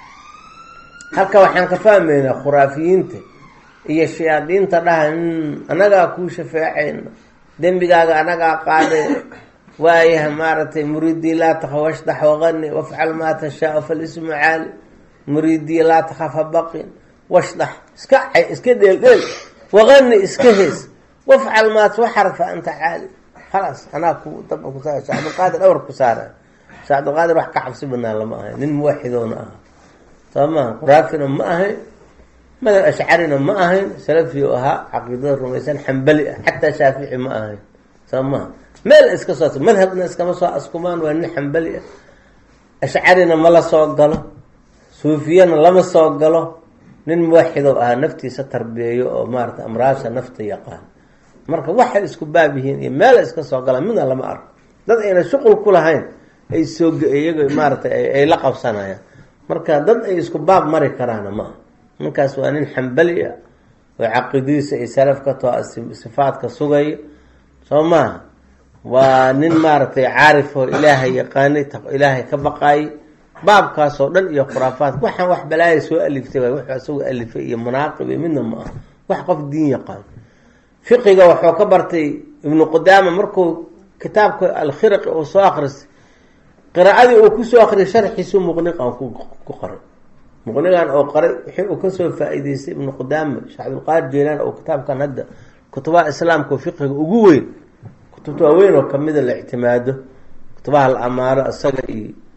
halka waxaan ka fahmaynaa khuraafiyiinta iyo shayaadiinta dhaha anagaa kuu shafeecayna dembigaaga anagaa qaaday waayaha maaragtay muridii laa takaf washdax waqani wafcal maa tashaau falismu caali muridii laa takaf habaqin washdax iska iska dheeldheel waqani iska hees wafcal maat waxar fa anta caali khalaas anaa ku daba ku saara shee cabdilqaadir dhawr ku saara shee cabdilqaadir wax ka cabsi badnaa lama ahay nin muwaxidoona aha soo maha quraafina ma ahayn madab ashcarina ma ahayn salafiu ahaa caqiidada rumaysan xambali ah xataa shaafici ma ahayn soo maha meel iska soo madhabna iskama soo askumaan waa nin xambali ah ashcarina ma la soo galo suufiyana lama soo galo nin muwaxidow ahaa naftiisa tarbiyeeyo oo maarata amraasha nafta yaqaan marka waxay isku baab yihiin iyo meel iska soo galaan midna lama arko dad ayna shuqul ku lahayn ay soo iyaga maaratay ay la qabsanayaan marka dad ay isku baab mari karaana ma aha ninkaas waa nin xambali ah oo caqiidadiisa ay salaf ka too sifaadka sugaya soo maaha waa nin maaragtay caarif oo ilaahay yaqaanay ilaahay ka baqaayay baabkaasoo dhan iyo khuraafaadka waxaan wax balaaya soo aliftay waay wuxuu isagu alifay iyo munaaqib iyo midna ma aha wax qof diin yaqaan fiqiga wuxuu ka bartay ibnu qudaama markuu kitaabka alkhiraqi uu soo akrisay qiraa'adii uu kusoo akriyay sharxiisu muqniqan ku qoray muqnigan oo qoray wixii uu kasoo faa-iideystay ibnu qudaama sheekh cabdilqaadir jeylaan oo kitaabkan hadda kutubaha islaamka oo fiqiga ugu weyn kutubta waaweyn oo kamida la ictimaado kutubaha la amaano isaga iyo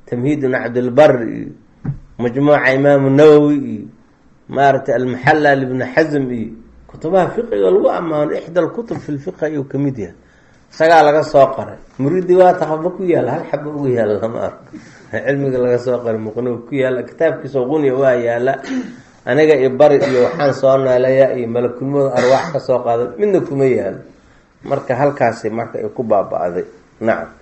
tamhiid ibn cabdilbar iyo majmuuca imaamu nawowi iyo maaragtay almaxalla libni xasm iyo kutubaha fiqiga lagu ammaano ixda alkutub fi lfiqh ayuu kamid yahay isagaa laga soo qoray muridi waa taqaba ku yaala hal xaba ugu yaala lama arko cilmiga laga soo qoray muqni ku yaala kitaabkiisa qunya waa yaala aniga iyo bari iyo waxaan soo naaleeya iyo malakulmada arwaax ka soo qaaday midna kuma yaalo marka halkaasi marka ay ku baaba-day nacam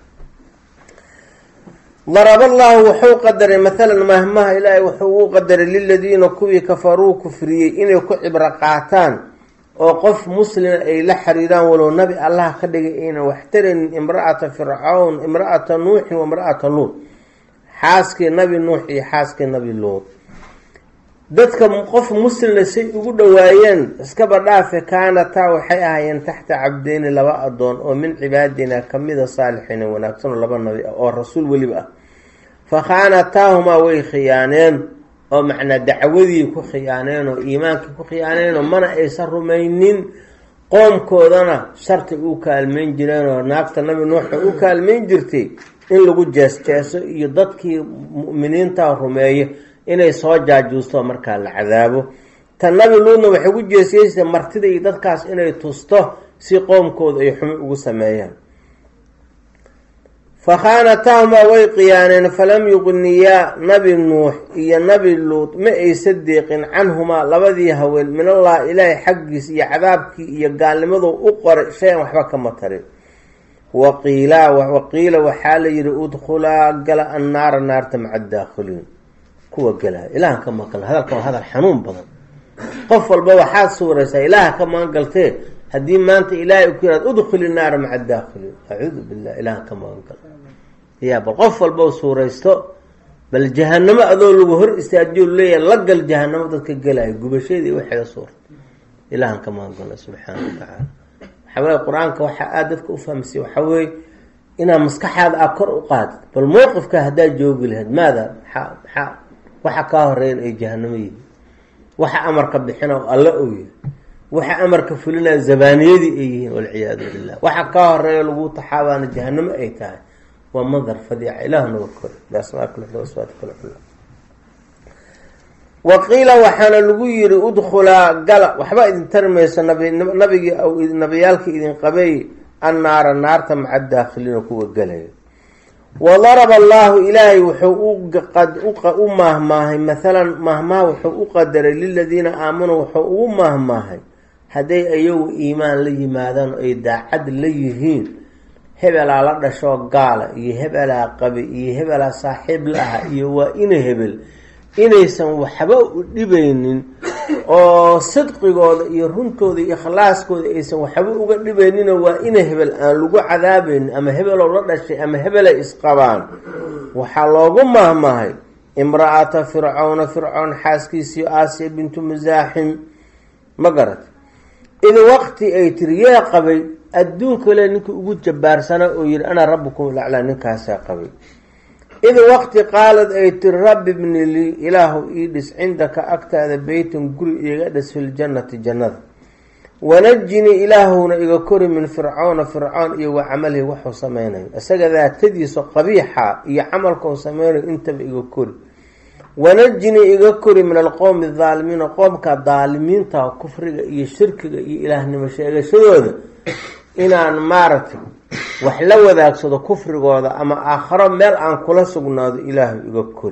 darab allahu wuxuu qadaray maalan mahmaha ilaahay wuxuu u qadaray liladiina kuwii kafaruu kufriyey inay ku cibro qaataan oo qof muslima ay la xiriiraan walow nabi allah ka dhigay aynan waxtaranin imra-ata fircawn imra-ata nuuxin wa imra-ata luud xaaskii nabi nuux iyo xaaskii nabi luud dadka qof muslimna say ugu dhawaayeen iskaba dhaafe kaanataa waxay ahaayeen taxta cabdeyni laba adoon oo min cibaadina kamida saalixiina wanaagsan oo laba nabi ah oo rasuul weliba ah fa khaanataahumaa way khiyaaneen oo macnaa dacwadii ku khiyaaneen oo iimaankii ku khiyaaneenoo mana aysan rumaynin qoomkoodana shartay u kaalmeyn jireen oo naagta nabi nuuxa u kaalmeyn jirtay in lagu jees-jeeso iyo dadkii mu'miniinta rumeeya inay soo jaajuusto markaa la cadaabo ta nabi luudna waxay ku jeesyeysay martida iyo dadkaas inay tusto si qoomkooda ay xumi ugu sameeyaan fa khaanataahumaa way khiyaaneen falam yuqniyaa nabi nuux iyo nabi luud ma aysa deeqin canhumaa labadii haween min allah ilaahay xaggiis iyo cadaabkii iyo gaalnimadu u qoray shay-an waxba kama tarin waqiila waqiila waxaa la yihi udkhulaa gala annaara naarta maca daakhiliin kuwa gelaya ilahan ka maqal hadalka waa hadal xanuun badan qof walba waxaad suuraysaa ilaaha ka magangaltee haddii maanta ilaahay ku yihahd udkhuli naara maca daakhiliin acuudu billah ilahan ka magangal ya bal qof walba suuraysto bal jahanamo adoo lagu hor istaajiyo leeyahay la gal jahanamo dadka gelaya gubasheedii waxeeda suurta ilahan ka magangala subxaana wa tacaala waxaa weye qur-aanka waxaa aada dadka ufahamsiya waxaa weeye inaad maskaxaada aa kor u qaadid bal mowqifka haddaad joogi lahayd maada maxaa maxaa waxa kaa horeeyan ay jahanamo yihiin waxa amarka bixina oo alla og yahay waxa amarka fulinaya zabaaniyadii ay yihiin walciyaadu billah waxa kaa horeeya lagu taxaabaana jahanamo ay tahay waa mandar fadiica ilaah naga kori biasmaaiwasfaatl waqiila waxaana lagu yiri udkhulaa gala waxba idin tarmayso nabigii nabiyaalkii idin qabay annaara naarta maca daakhiliina kuwa gelaya wadaraba allahu ilaahay wuxuu u maahmaahay maalan maahmaha wuxuu u qadaray liladiina aamanuu wuxuu ugu maahmaahay hadday ayagu iimaan la yimaadaan oo ay daacad la yihiin hebelaa la dhashoo gaala iyo hebelaa qabi iyo hebelaa saaxiib la aha iyo waa ina hebel inaysan waxba u dhibaynin oo sidqigooda iyo runtooda iyo ikhlaaskooda aysan waxba uga dhibayninoo waa ina hebel aan lagu cadaabaynin ama hebelow la dhashay ama hebelay isqabaan waxaa loogu mahmahay imra-ata fircawna fircown xaaskiisii aasiya bintu musaaxim ma garat id waqti ay tiri yee qabay adduunkale ninkii ugu jabaarsanaa oo yihi ana rabbukum laclaa ninkaasaa qabay id waqti qaalad ay tiri rabbi bni lii ilaahu ii dhis cindaka agtaada beytan guri iiga dhis filjannati jannada wanajinii ilaahuna iga kori min fircoona fircoon iyo wa camalihi waxuu sameynayo isaga daatadiisa qabiixa iyo camalkau sameynayo intaba iga kori wanajinii iga kori min alqowmi adaalimiina qoomka daalimiinta kufriga iyo shirkiga iyo ilaahnimo sheegashadooda inaan maaragtay wax la wadaagsado kufrigooda ama aakharo meel aan kula sugnaado ilaahu iga kori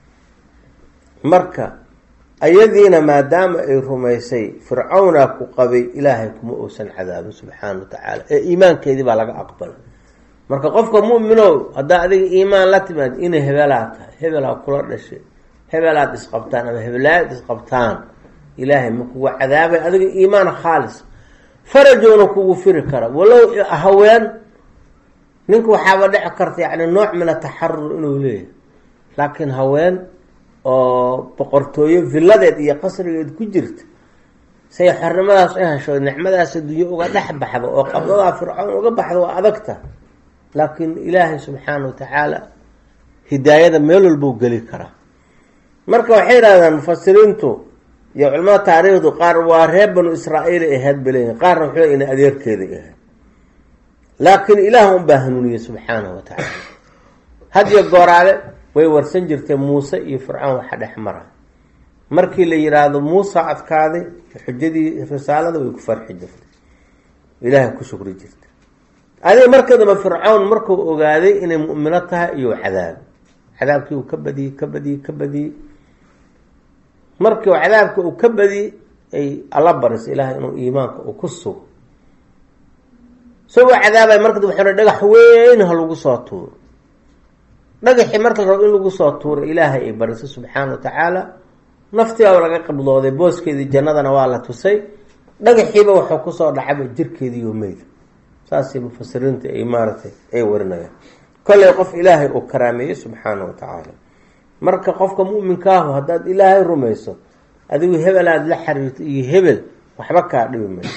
marka ayadiina maadaama ay rumaysay fircawnaa ku qabay ilaahay kuma uusan cadaabin subxaana wa tacaala ee iimaankeedii baa laga aqbalay marka qofka mu'minow haddaa adiga iimaan la timaad inay hebelaa tahay hebelaa kula dhashay hebelaad isqabtaan ama hebelaad isqabtaan ilaahay ma kugu cadaabay adiga iimaan khaalis farajowna kugu firi kara walow haween ninka waxaaba dhici karta yani nooc min ataxarur inuu leeyahay laakiin haween oo boqortooyo villadeed iyo qasrigeed ku jirta say xornimadaas u hesho nicmadaas adduunye uga dhex baxdo oo qabdadaa fircoon uga baxdo waa adagta laakiin ilaahay subxaana wa tacaala hidaayada meel walbuu geli karaa marka waxay yidhahdaan mufasiriintu iyo culamada taariikhdu qaar waa reer banu israa'iil ay ahayd baleeyihin qaarna wuxuu ina adeerkeeday ahayd laakiin ilaah unbaa hanuuniyey subxaanahu wa tacaala hadiyo gooraale way warsan jirtay muuse iyo fircoon waxa dhex mara markii la yidhaahdo muusa adkaaday xujadii risaalada way ku farxi jirtay ilaahay ku shukri jirta adiga marka dambe fircown markuu ogaaday inay mu'mino tahay iyuu cadaabay cadaabkii uu ka badiyey ka badiyey ka badiyey markii cadaabka uu ka badiyey ay alla barisay ilaahay inuu iimaanka uu ku sugo isagoo cadaabay marka dambe waxuu dhagax weyn ha lagu soo tuuro dhagaxii marka la rabo in lagu soo tuuro ilaahay ay barisay subxaana wa tacaala naftiiba laga qablooday booskeedii jannadana waa la tusay dhagaxiiba wuxuu kusoo dhacaba jirkeediiyo meyda saasay mufasiriinta ay maaratay ay warinayaan kollay qof ilaahay uu karaameeyey subxaana wa tacaala marka qofka mu'minkaahu haddaad ilaahay rumayso adigu hebel aada la xiriirto iyo hebel waxba kaa dhibi mayso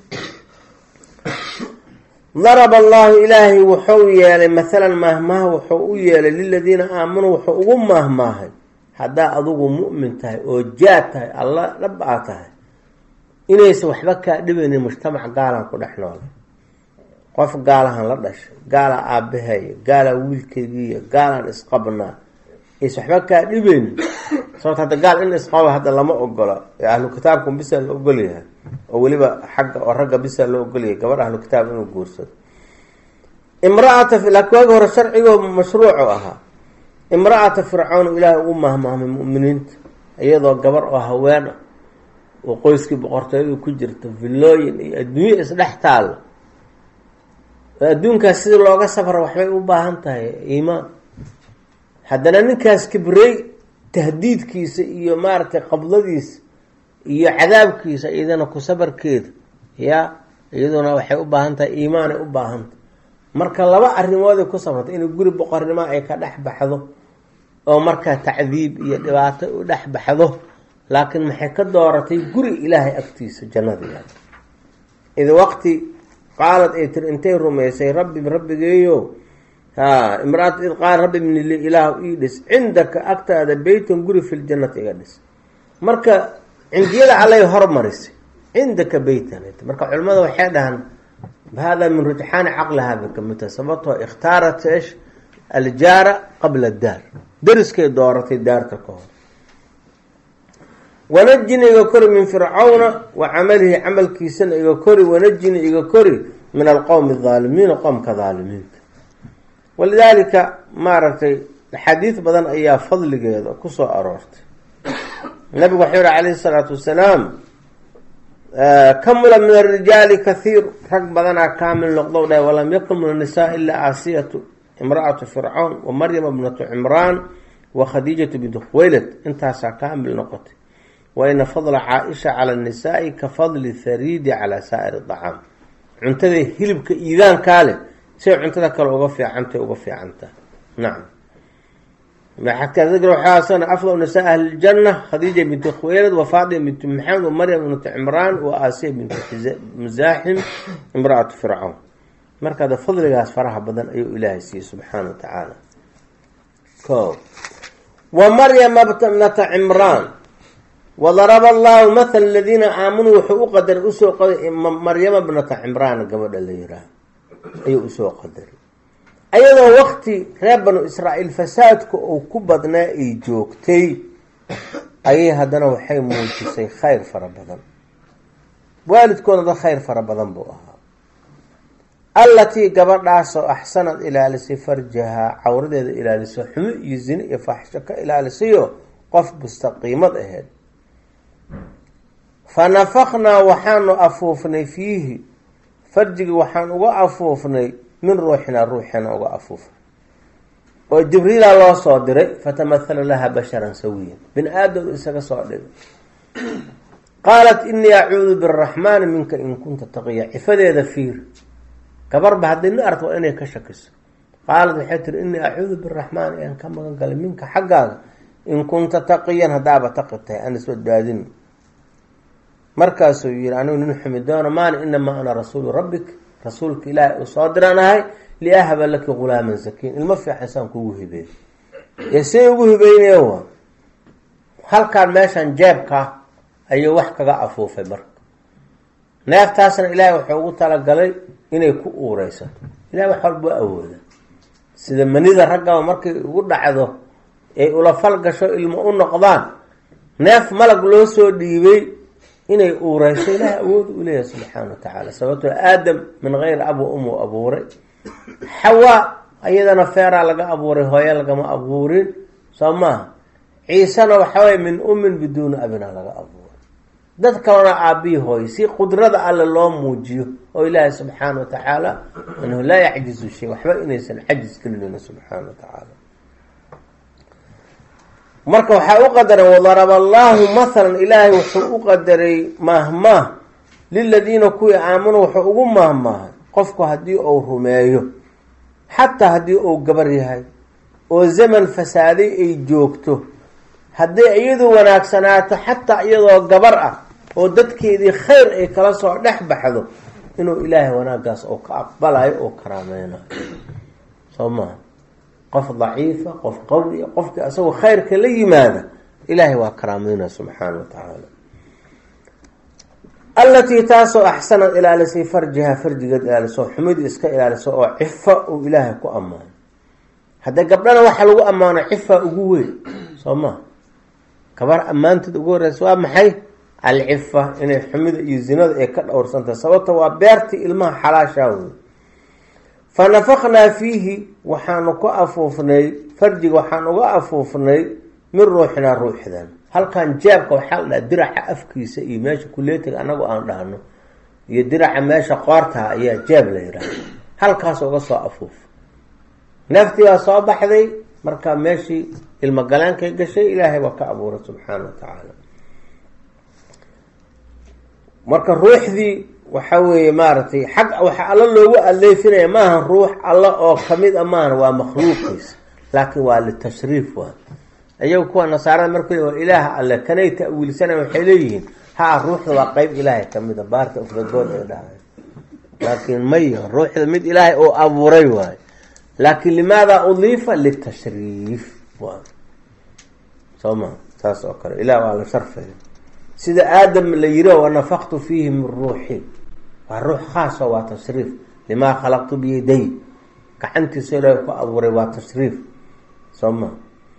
daraba allahu ilaahay wuxuu yeelay maalan maahmaaha wuxuu u yeelay liladiina aamanuu wuxuu ugu maahmaahay haddaa adugu mu'min tahay oo jaad tahay alla dhab aa tahay inaysan waxba kaa dhibaynin mujtamac gaalaan ku dhex noolay qof gaalahan la dhashay gaalaa aabahaya gaalaa wiilkeygiiya gaalaan isqabnaa aysan waxba kaa dhibaynin sababto hadda gaal in isqaba hadda lama ogola ee ahlu kitaabka bisa la ogolyahay oo weliba xagga oo ragga bisa loo ogolyahay gabadh ahlu kitaab inuu guursado imraata laakiin waagi hore sharcigoo mashruucu ahaa imra-ata fircoon ilaahay ugu mahmaahmay mu'miniinta iyadoo gabar oo haween ah oo qoyskii boqortooyadu ku jirta villooyin iyo adduunye isdhex taalla oo adduunkaas sidii looga safra waxbay u baahan tahay iimaan haddana ninkaas kibrey tahdiidkiisa iyo maaragtay qabdadiisa iyo cadaabkiisa iyadana ku sabarkeeda ya iyaduna waxay u baahan tahay iimaanay u baahantahay marka laba arrimooday ku sabrtay inay guri boqornimo ay ka dhex baxdo oo markaa tacdiib iyo dhibaato u dhex baxdo laakiin maxay ka dooratay guri ilaahay agtiisa jannada id waqti qaalad ay tiri intay rumaysay rabbi rabbigeeyo ha imraat id qaal rabbi bni li ilaah ii dhis cindaka agtaada beytan guri fi ljannati iga dhis marka cindiyada allay hormarisay cindaka beytan marka culimmada waxay dhahaan hada min rujxaani caqliha bay kamid tahay sababtoo ikhtaarat esh aljaara qabla daar dariskay dooratay daarta ka hor wanajini iga kori min fircawna wa camalihi camalkiisana iga kori wanajini iga kori min alqowmi adaalimiina qowmka daalimiinta walidaalika maaragtay axaadiid badan ayaa fadligeeda kusoo aroortay nabigu waxau yihi calayhi salaatu wasalaam kamula min arijaali kathiir rag badanaa kaamil noqdow dhah walam yakun min annisaa ilaa aasiyatu imra'atu fircawn wa maryama bnatu cimraan wa khadiijatu bintu khuwaylad intaasaa kaamil noqotay wa ina fadla caa-isha cala annisaai ka fadli thariidi calaa saa'iri dacaam cuntada hilibka iidaankaa leh siay cuntada kale uga fiicantay uga fiicantaha nacam waxaasana afdal nisaa ahli ljanna khadiija binti khuwaylad wa faatima binti maxamed wa maryam bintu cimraan wa aasiya bintu musaaxim imra-atu fircawn markaada fadligaas faraha badan ayuu ilaahay siiyey subxaana wa tacaala ko wa maryama bnata cimraan wadaraba allahu mathala aladiina aamanuu wuxuu u qadaray usoo qaday maryama bnata cimraan gabadha la yiraah ayuu usoo qadaray ayadoo wakti reer banu israa'iil fasaadka uu ku badnaa ay joogtay ayay haddana waxay muujisay khayr fara badan waalidkooda dad khayr fara badan buu ahaa allatii gabadhaasoo axsanad ilaalisay farjahaa cawradeeda ilaalisay xumo iyo zine iyo faaxisho ka ilaalisayo qof mustaqiimad aheyd fa nafaknaa waxaanu afuufnay fiihi farjigii waxaan uga afuufnay min ruuxinaa ruuxina uga afuufnay oo jibriila loo soo diray fatamahala laha basharan sawiyan bini aadam isaga soo dhigay qaalat inii acuudu biraxmaani minka in kunta taqiya cifadeeda fiir gabarba haddii ni arto waa inay ka shakiso qaalat waxay tiri inii acuudu biraxmaani aan ka magan galay minka xaggaaga in kunta taqiyan haddaaba taqi tahay aan isbadbaadin markaasuu yihi anigu nin xumi doono maani inamaa ana rasuulu rabbik rasuulka ilaahay uu soo diran ahay liahaba laki gulaaman sakiin ilmo fiican saan kugu hibeey ee say ugu hibeynaya wa halkaan meeshan jeebka ayuu wax kaga afuufay marka neeftaasna ilaahay wuxuu ugu talagalay inay ku uureysato ilahay wax walba waa awooda sida manida raggaba markay ugu dhacdo ay ula falgasho ilmo u noqdaan neef malag loo soo dhiibay inay uureyso ilaah awood u leeyahay subxaana wa tacaala sababtoo aadam min geyri ab wa um u abuuray xawaa iyadana feeraa laga abuuray hooyo lagama abuurin soo maaha ciisena waxaweye min umin biduuni abina laga abuuray dad kalena aabbihi hooyo si qudrada alle loo muujiyo oo ilaahay subxaana wa tacaala anhu laa yacjizu shay waxba inaysan cajis gelinin subxaana wa tacaala marka waxaa u qadaray wadaraba allaahu mathalan ilaahay wuxuu u qadaray maahmaah liladiina kuwii aamanuu wuxuu ugu maahmaahay qofku haddii uu rumeeyo xataa haddii uu gabar yahay oo zaman fasaaday ay joogto hadday iyadu wanaagsanaato xataa iyadoo gabar ah oo dadkeedii khayr ay kala soo dhex baxdo inuu ilaahay wanaagaas oo ka aqbalayo oo karaameynayo soo maha qof daciifa qof qawiya qofkii asagoo khayrka la yimaada ilaahay waa karaameynaya subxaana wa tacaala allatii taasoo axsanad ilaalisay farjiha farjigeed ilaaliso xumid iska ilaaliso oo cifa uu ilaahay ku ammaano hadda gabdhana waxaa lagu ammaano cifa ugu weyn soo maha gabar ammaanteed ugu horeysa waa maxay alcifa inay xumida iyo zinada ay ka dhowrsantahay sababta waa beertii ilmaha xalaashaa wey fa nafaknaa fiihi waxaanu ku afuufnay farjiga waxaan uga afuufnay min ruuxinaa ruuxdan halkan jeebka waxaa la dhaha diraca afkiisa iyo meesha kuleetiga anagu aan dhahno iyo diraca meesha qoortaha ayaa jeeb la yidhaahda halkaas uga soo afuuf neeftii baa soo baxday marka meeshii ilmogaleenkay gashay ilaahay baa ka abuuray subxaana wa tacaala marka ruuxdii waxa weeye maaragtay xag waxaa alla loogu aleefinaya maaha ruux alla oo kamid a maahan waa makhluuqiisa laakiin waa litashriif waa ayagu kuwa nasaarada markuu waa ilaaha alle kanay ta-wiilsanay waxay leeyihiin ha ruuxda waa qeyb ilaahay kamid a baarta ufragood ay dhahay laakiin maya ruuxda mid ilaahay oo abuuray waayo laakin limaada udiifa litashriif waa soo ma saas oo kale ilah waa la sharfaya sida aadam la yiri wanafaqtu fiihi min ruuxi waa ruux khaaso waa tashriif limaa khalaqtu biyaday gacantiisa ilaahay ku abuuray waa tashriif soo ma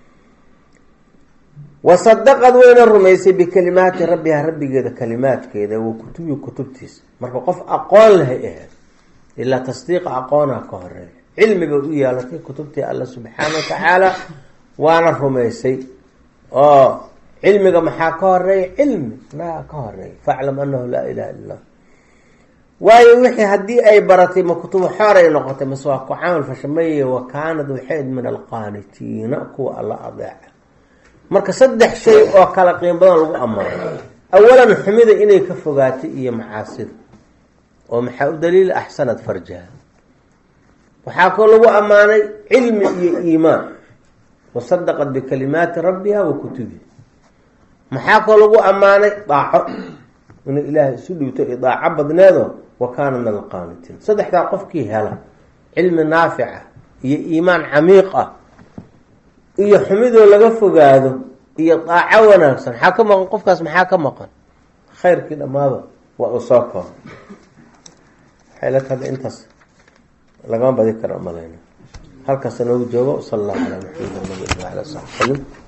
wasadaqad wayna rumaysay bikalimaati rabbiha rabbigeeda kalimaadkeeda wa kutubi kutubtiisa marka qof aqoon lahay ahayd ilaa tasdiiqa aqoonaa ka horeeya cilmi bay u yeelatay kutubtii alla subxaana wa tacaala waana rumaysay oo cilmiga maxaa ka horeeya cilmi naa ka horeeya faclam anahu laa ilaha illa lah waayo wixii haddii ay baratay ma kutubu xooray noqotay mase waa ku camal fashameye wa kaanad waxayd min alqaanitiina kuwa alla adeeca marka saddex shay oo kala qiim badan lagu ammaano awalan xumida inay ka fogaatay iyo macaasida oo maxaa u daliila axsanad farjaha waxaa koo lagu ammaanay cilmi iyo iimaan wasadaqat bikalimaati rabbiha wa kutubihi maxaa koo lagu ammaanay daaco inay ilaahay isu dhiibto i daaco badneedo wa kaana min alqaanitiin saddexdaa qofkii hela cilmi naafica iyo iimaan camiiq ah iyo xumidoo laga fogaado iyo daaco wanaagsan maxaa ka maqan qofkaas maxaa ka maqan khayrkii dhammaaba waa uu soo kooba waxay la tahay intaas lagama badi karo malayna halkaas noogu joogo sala allahu calaa maxamed nabi ala saxbi salim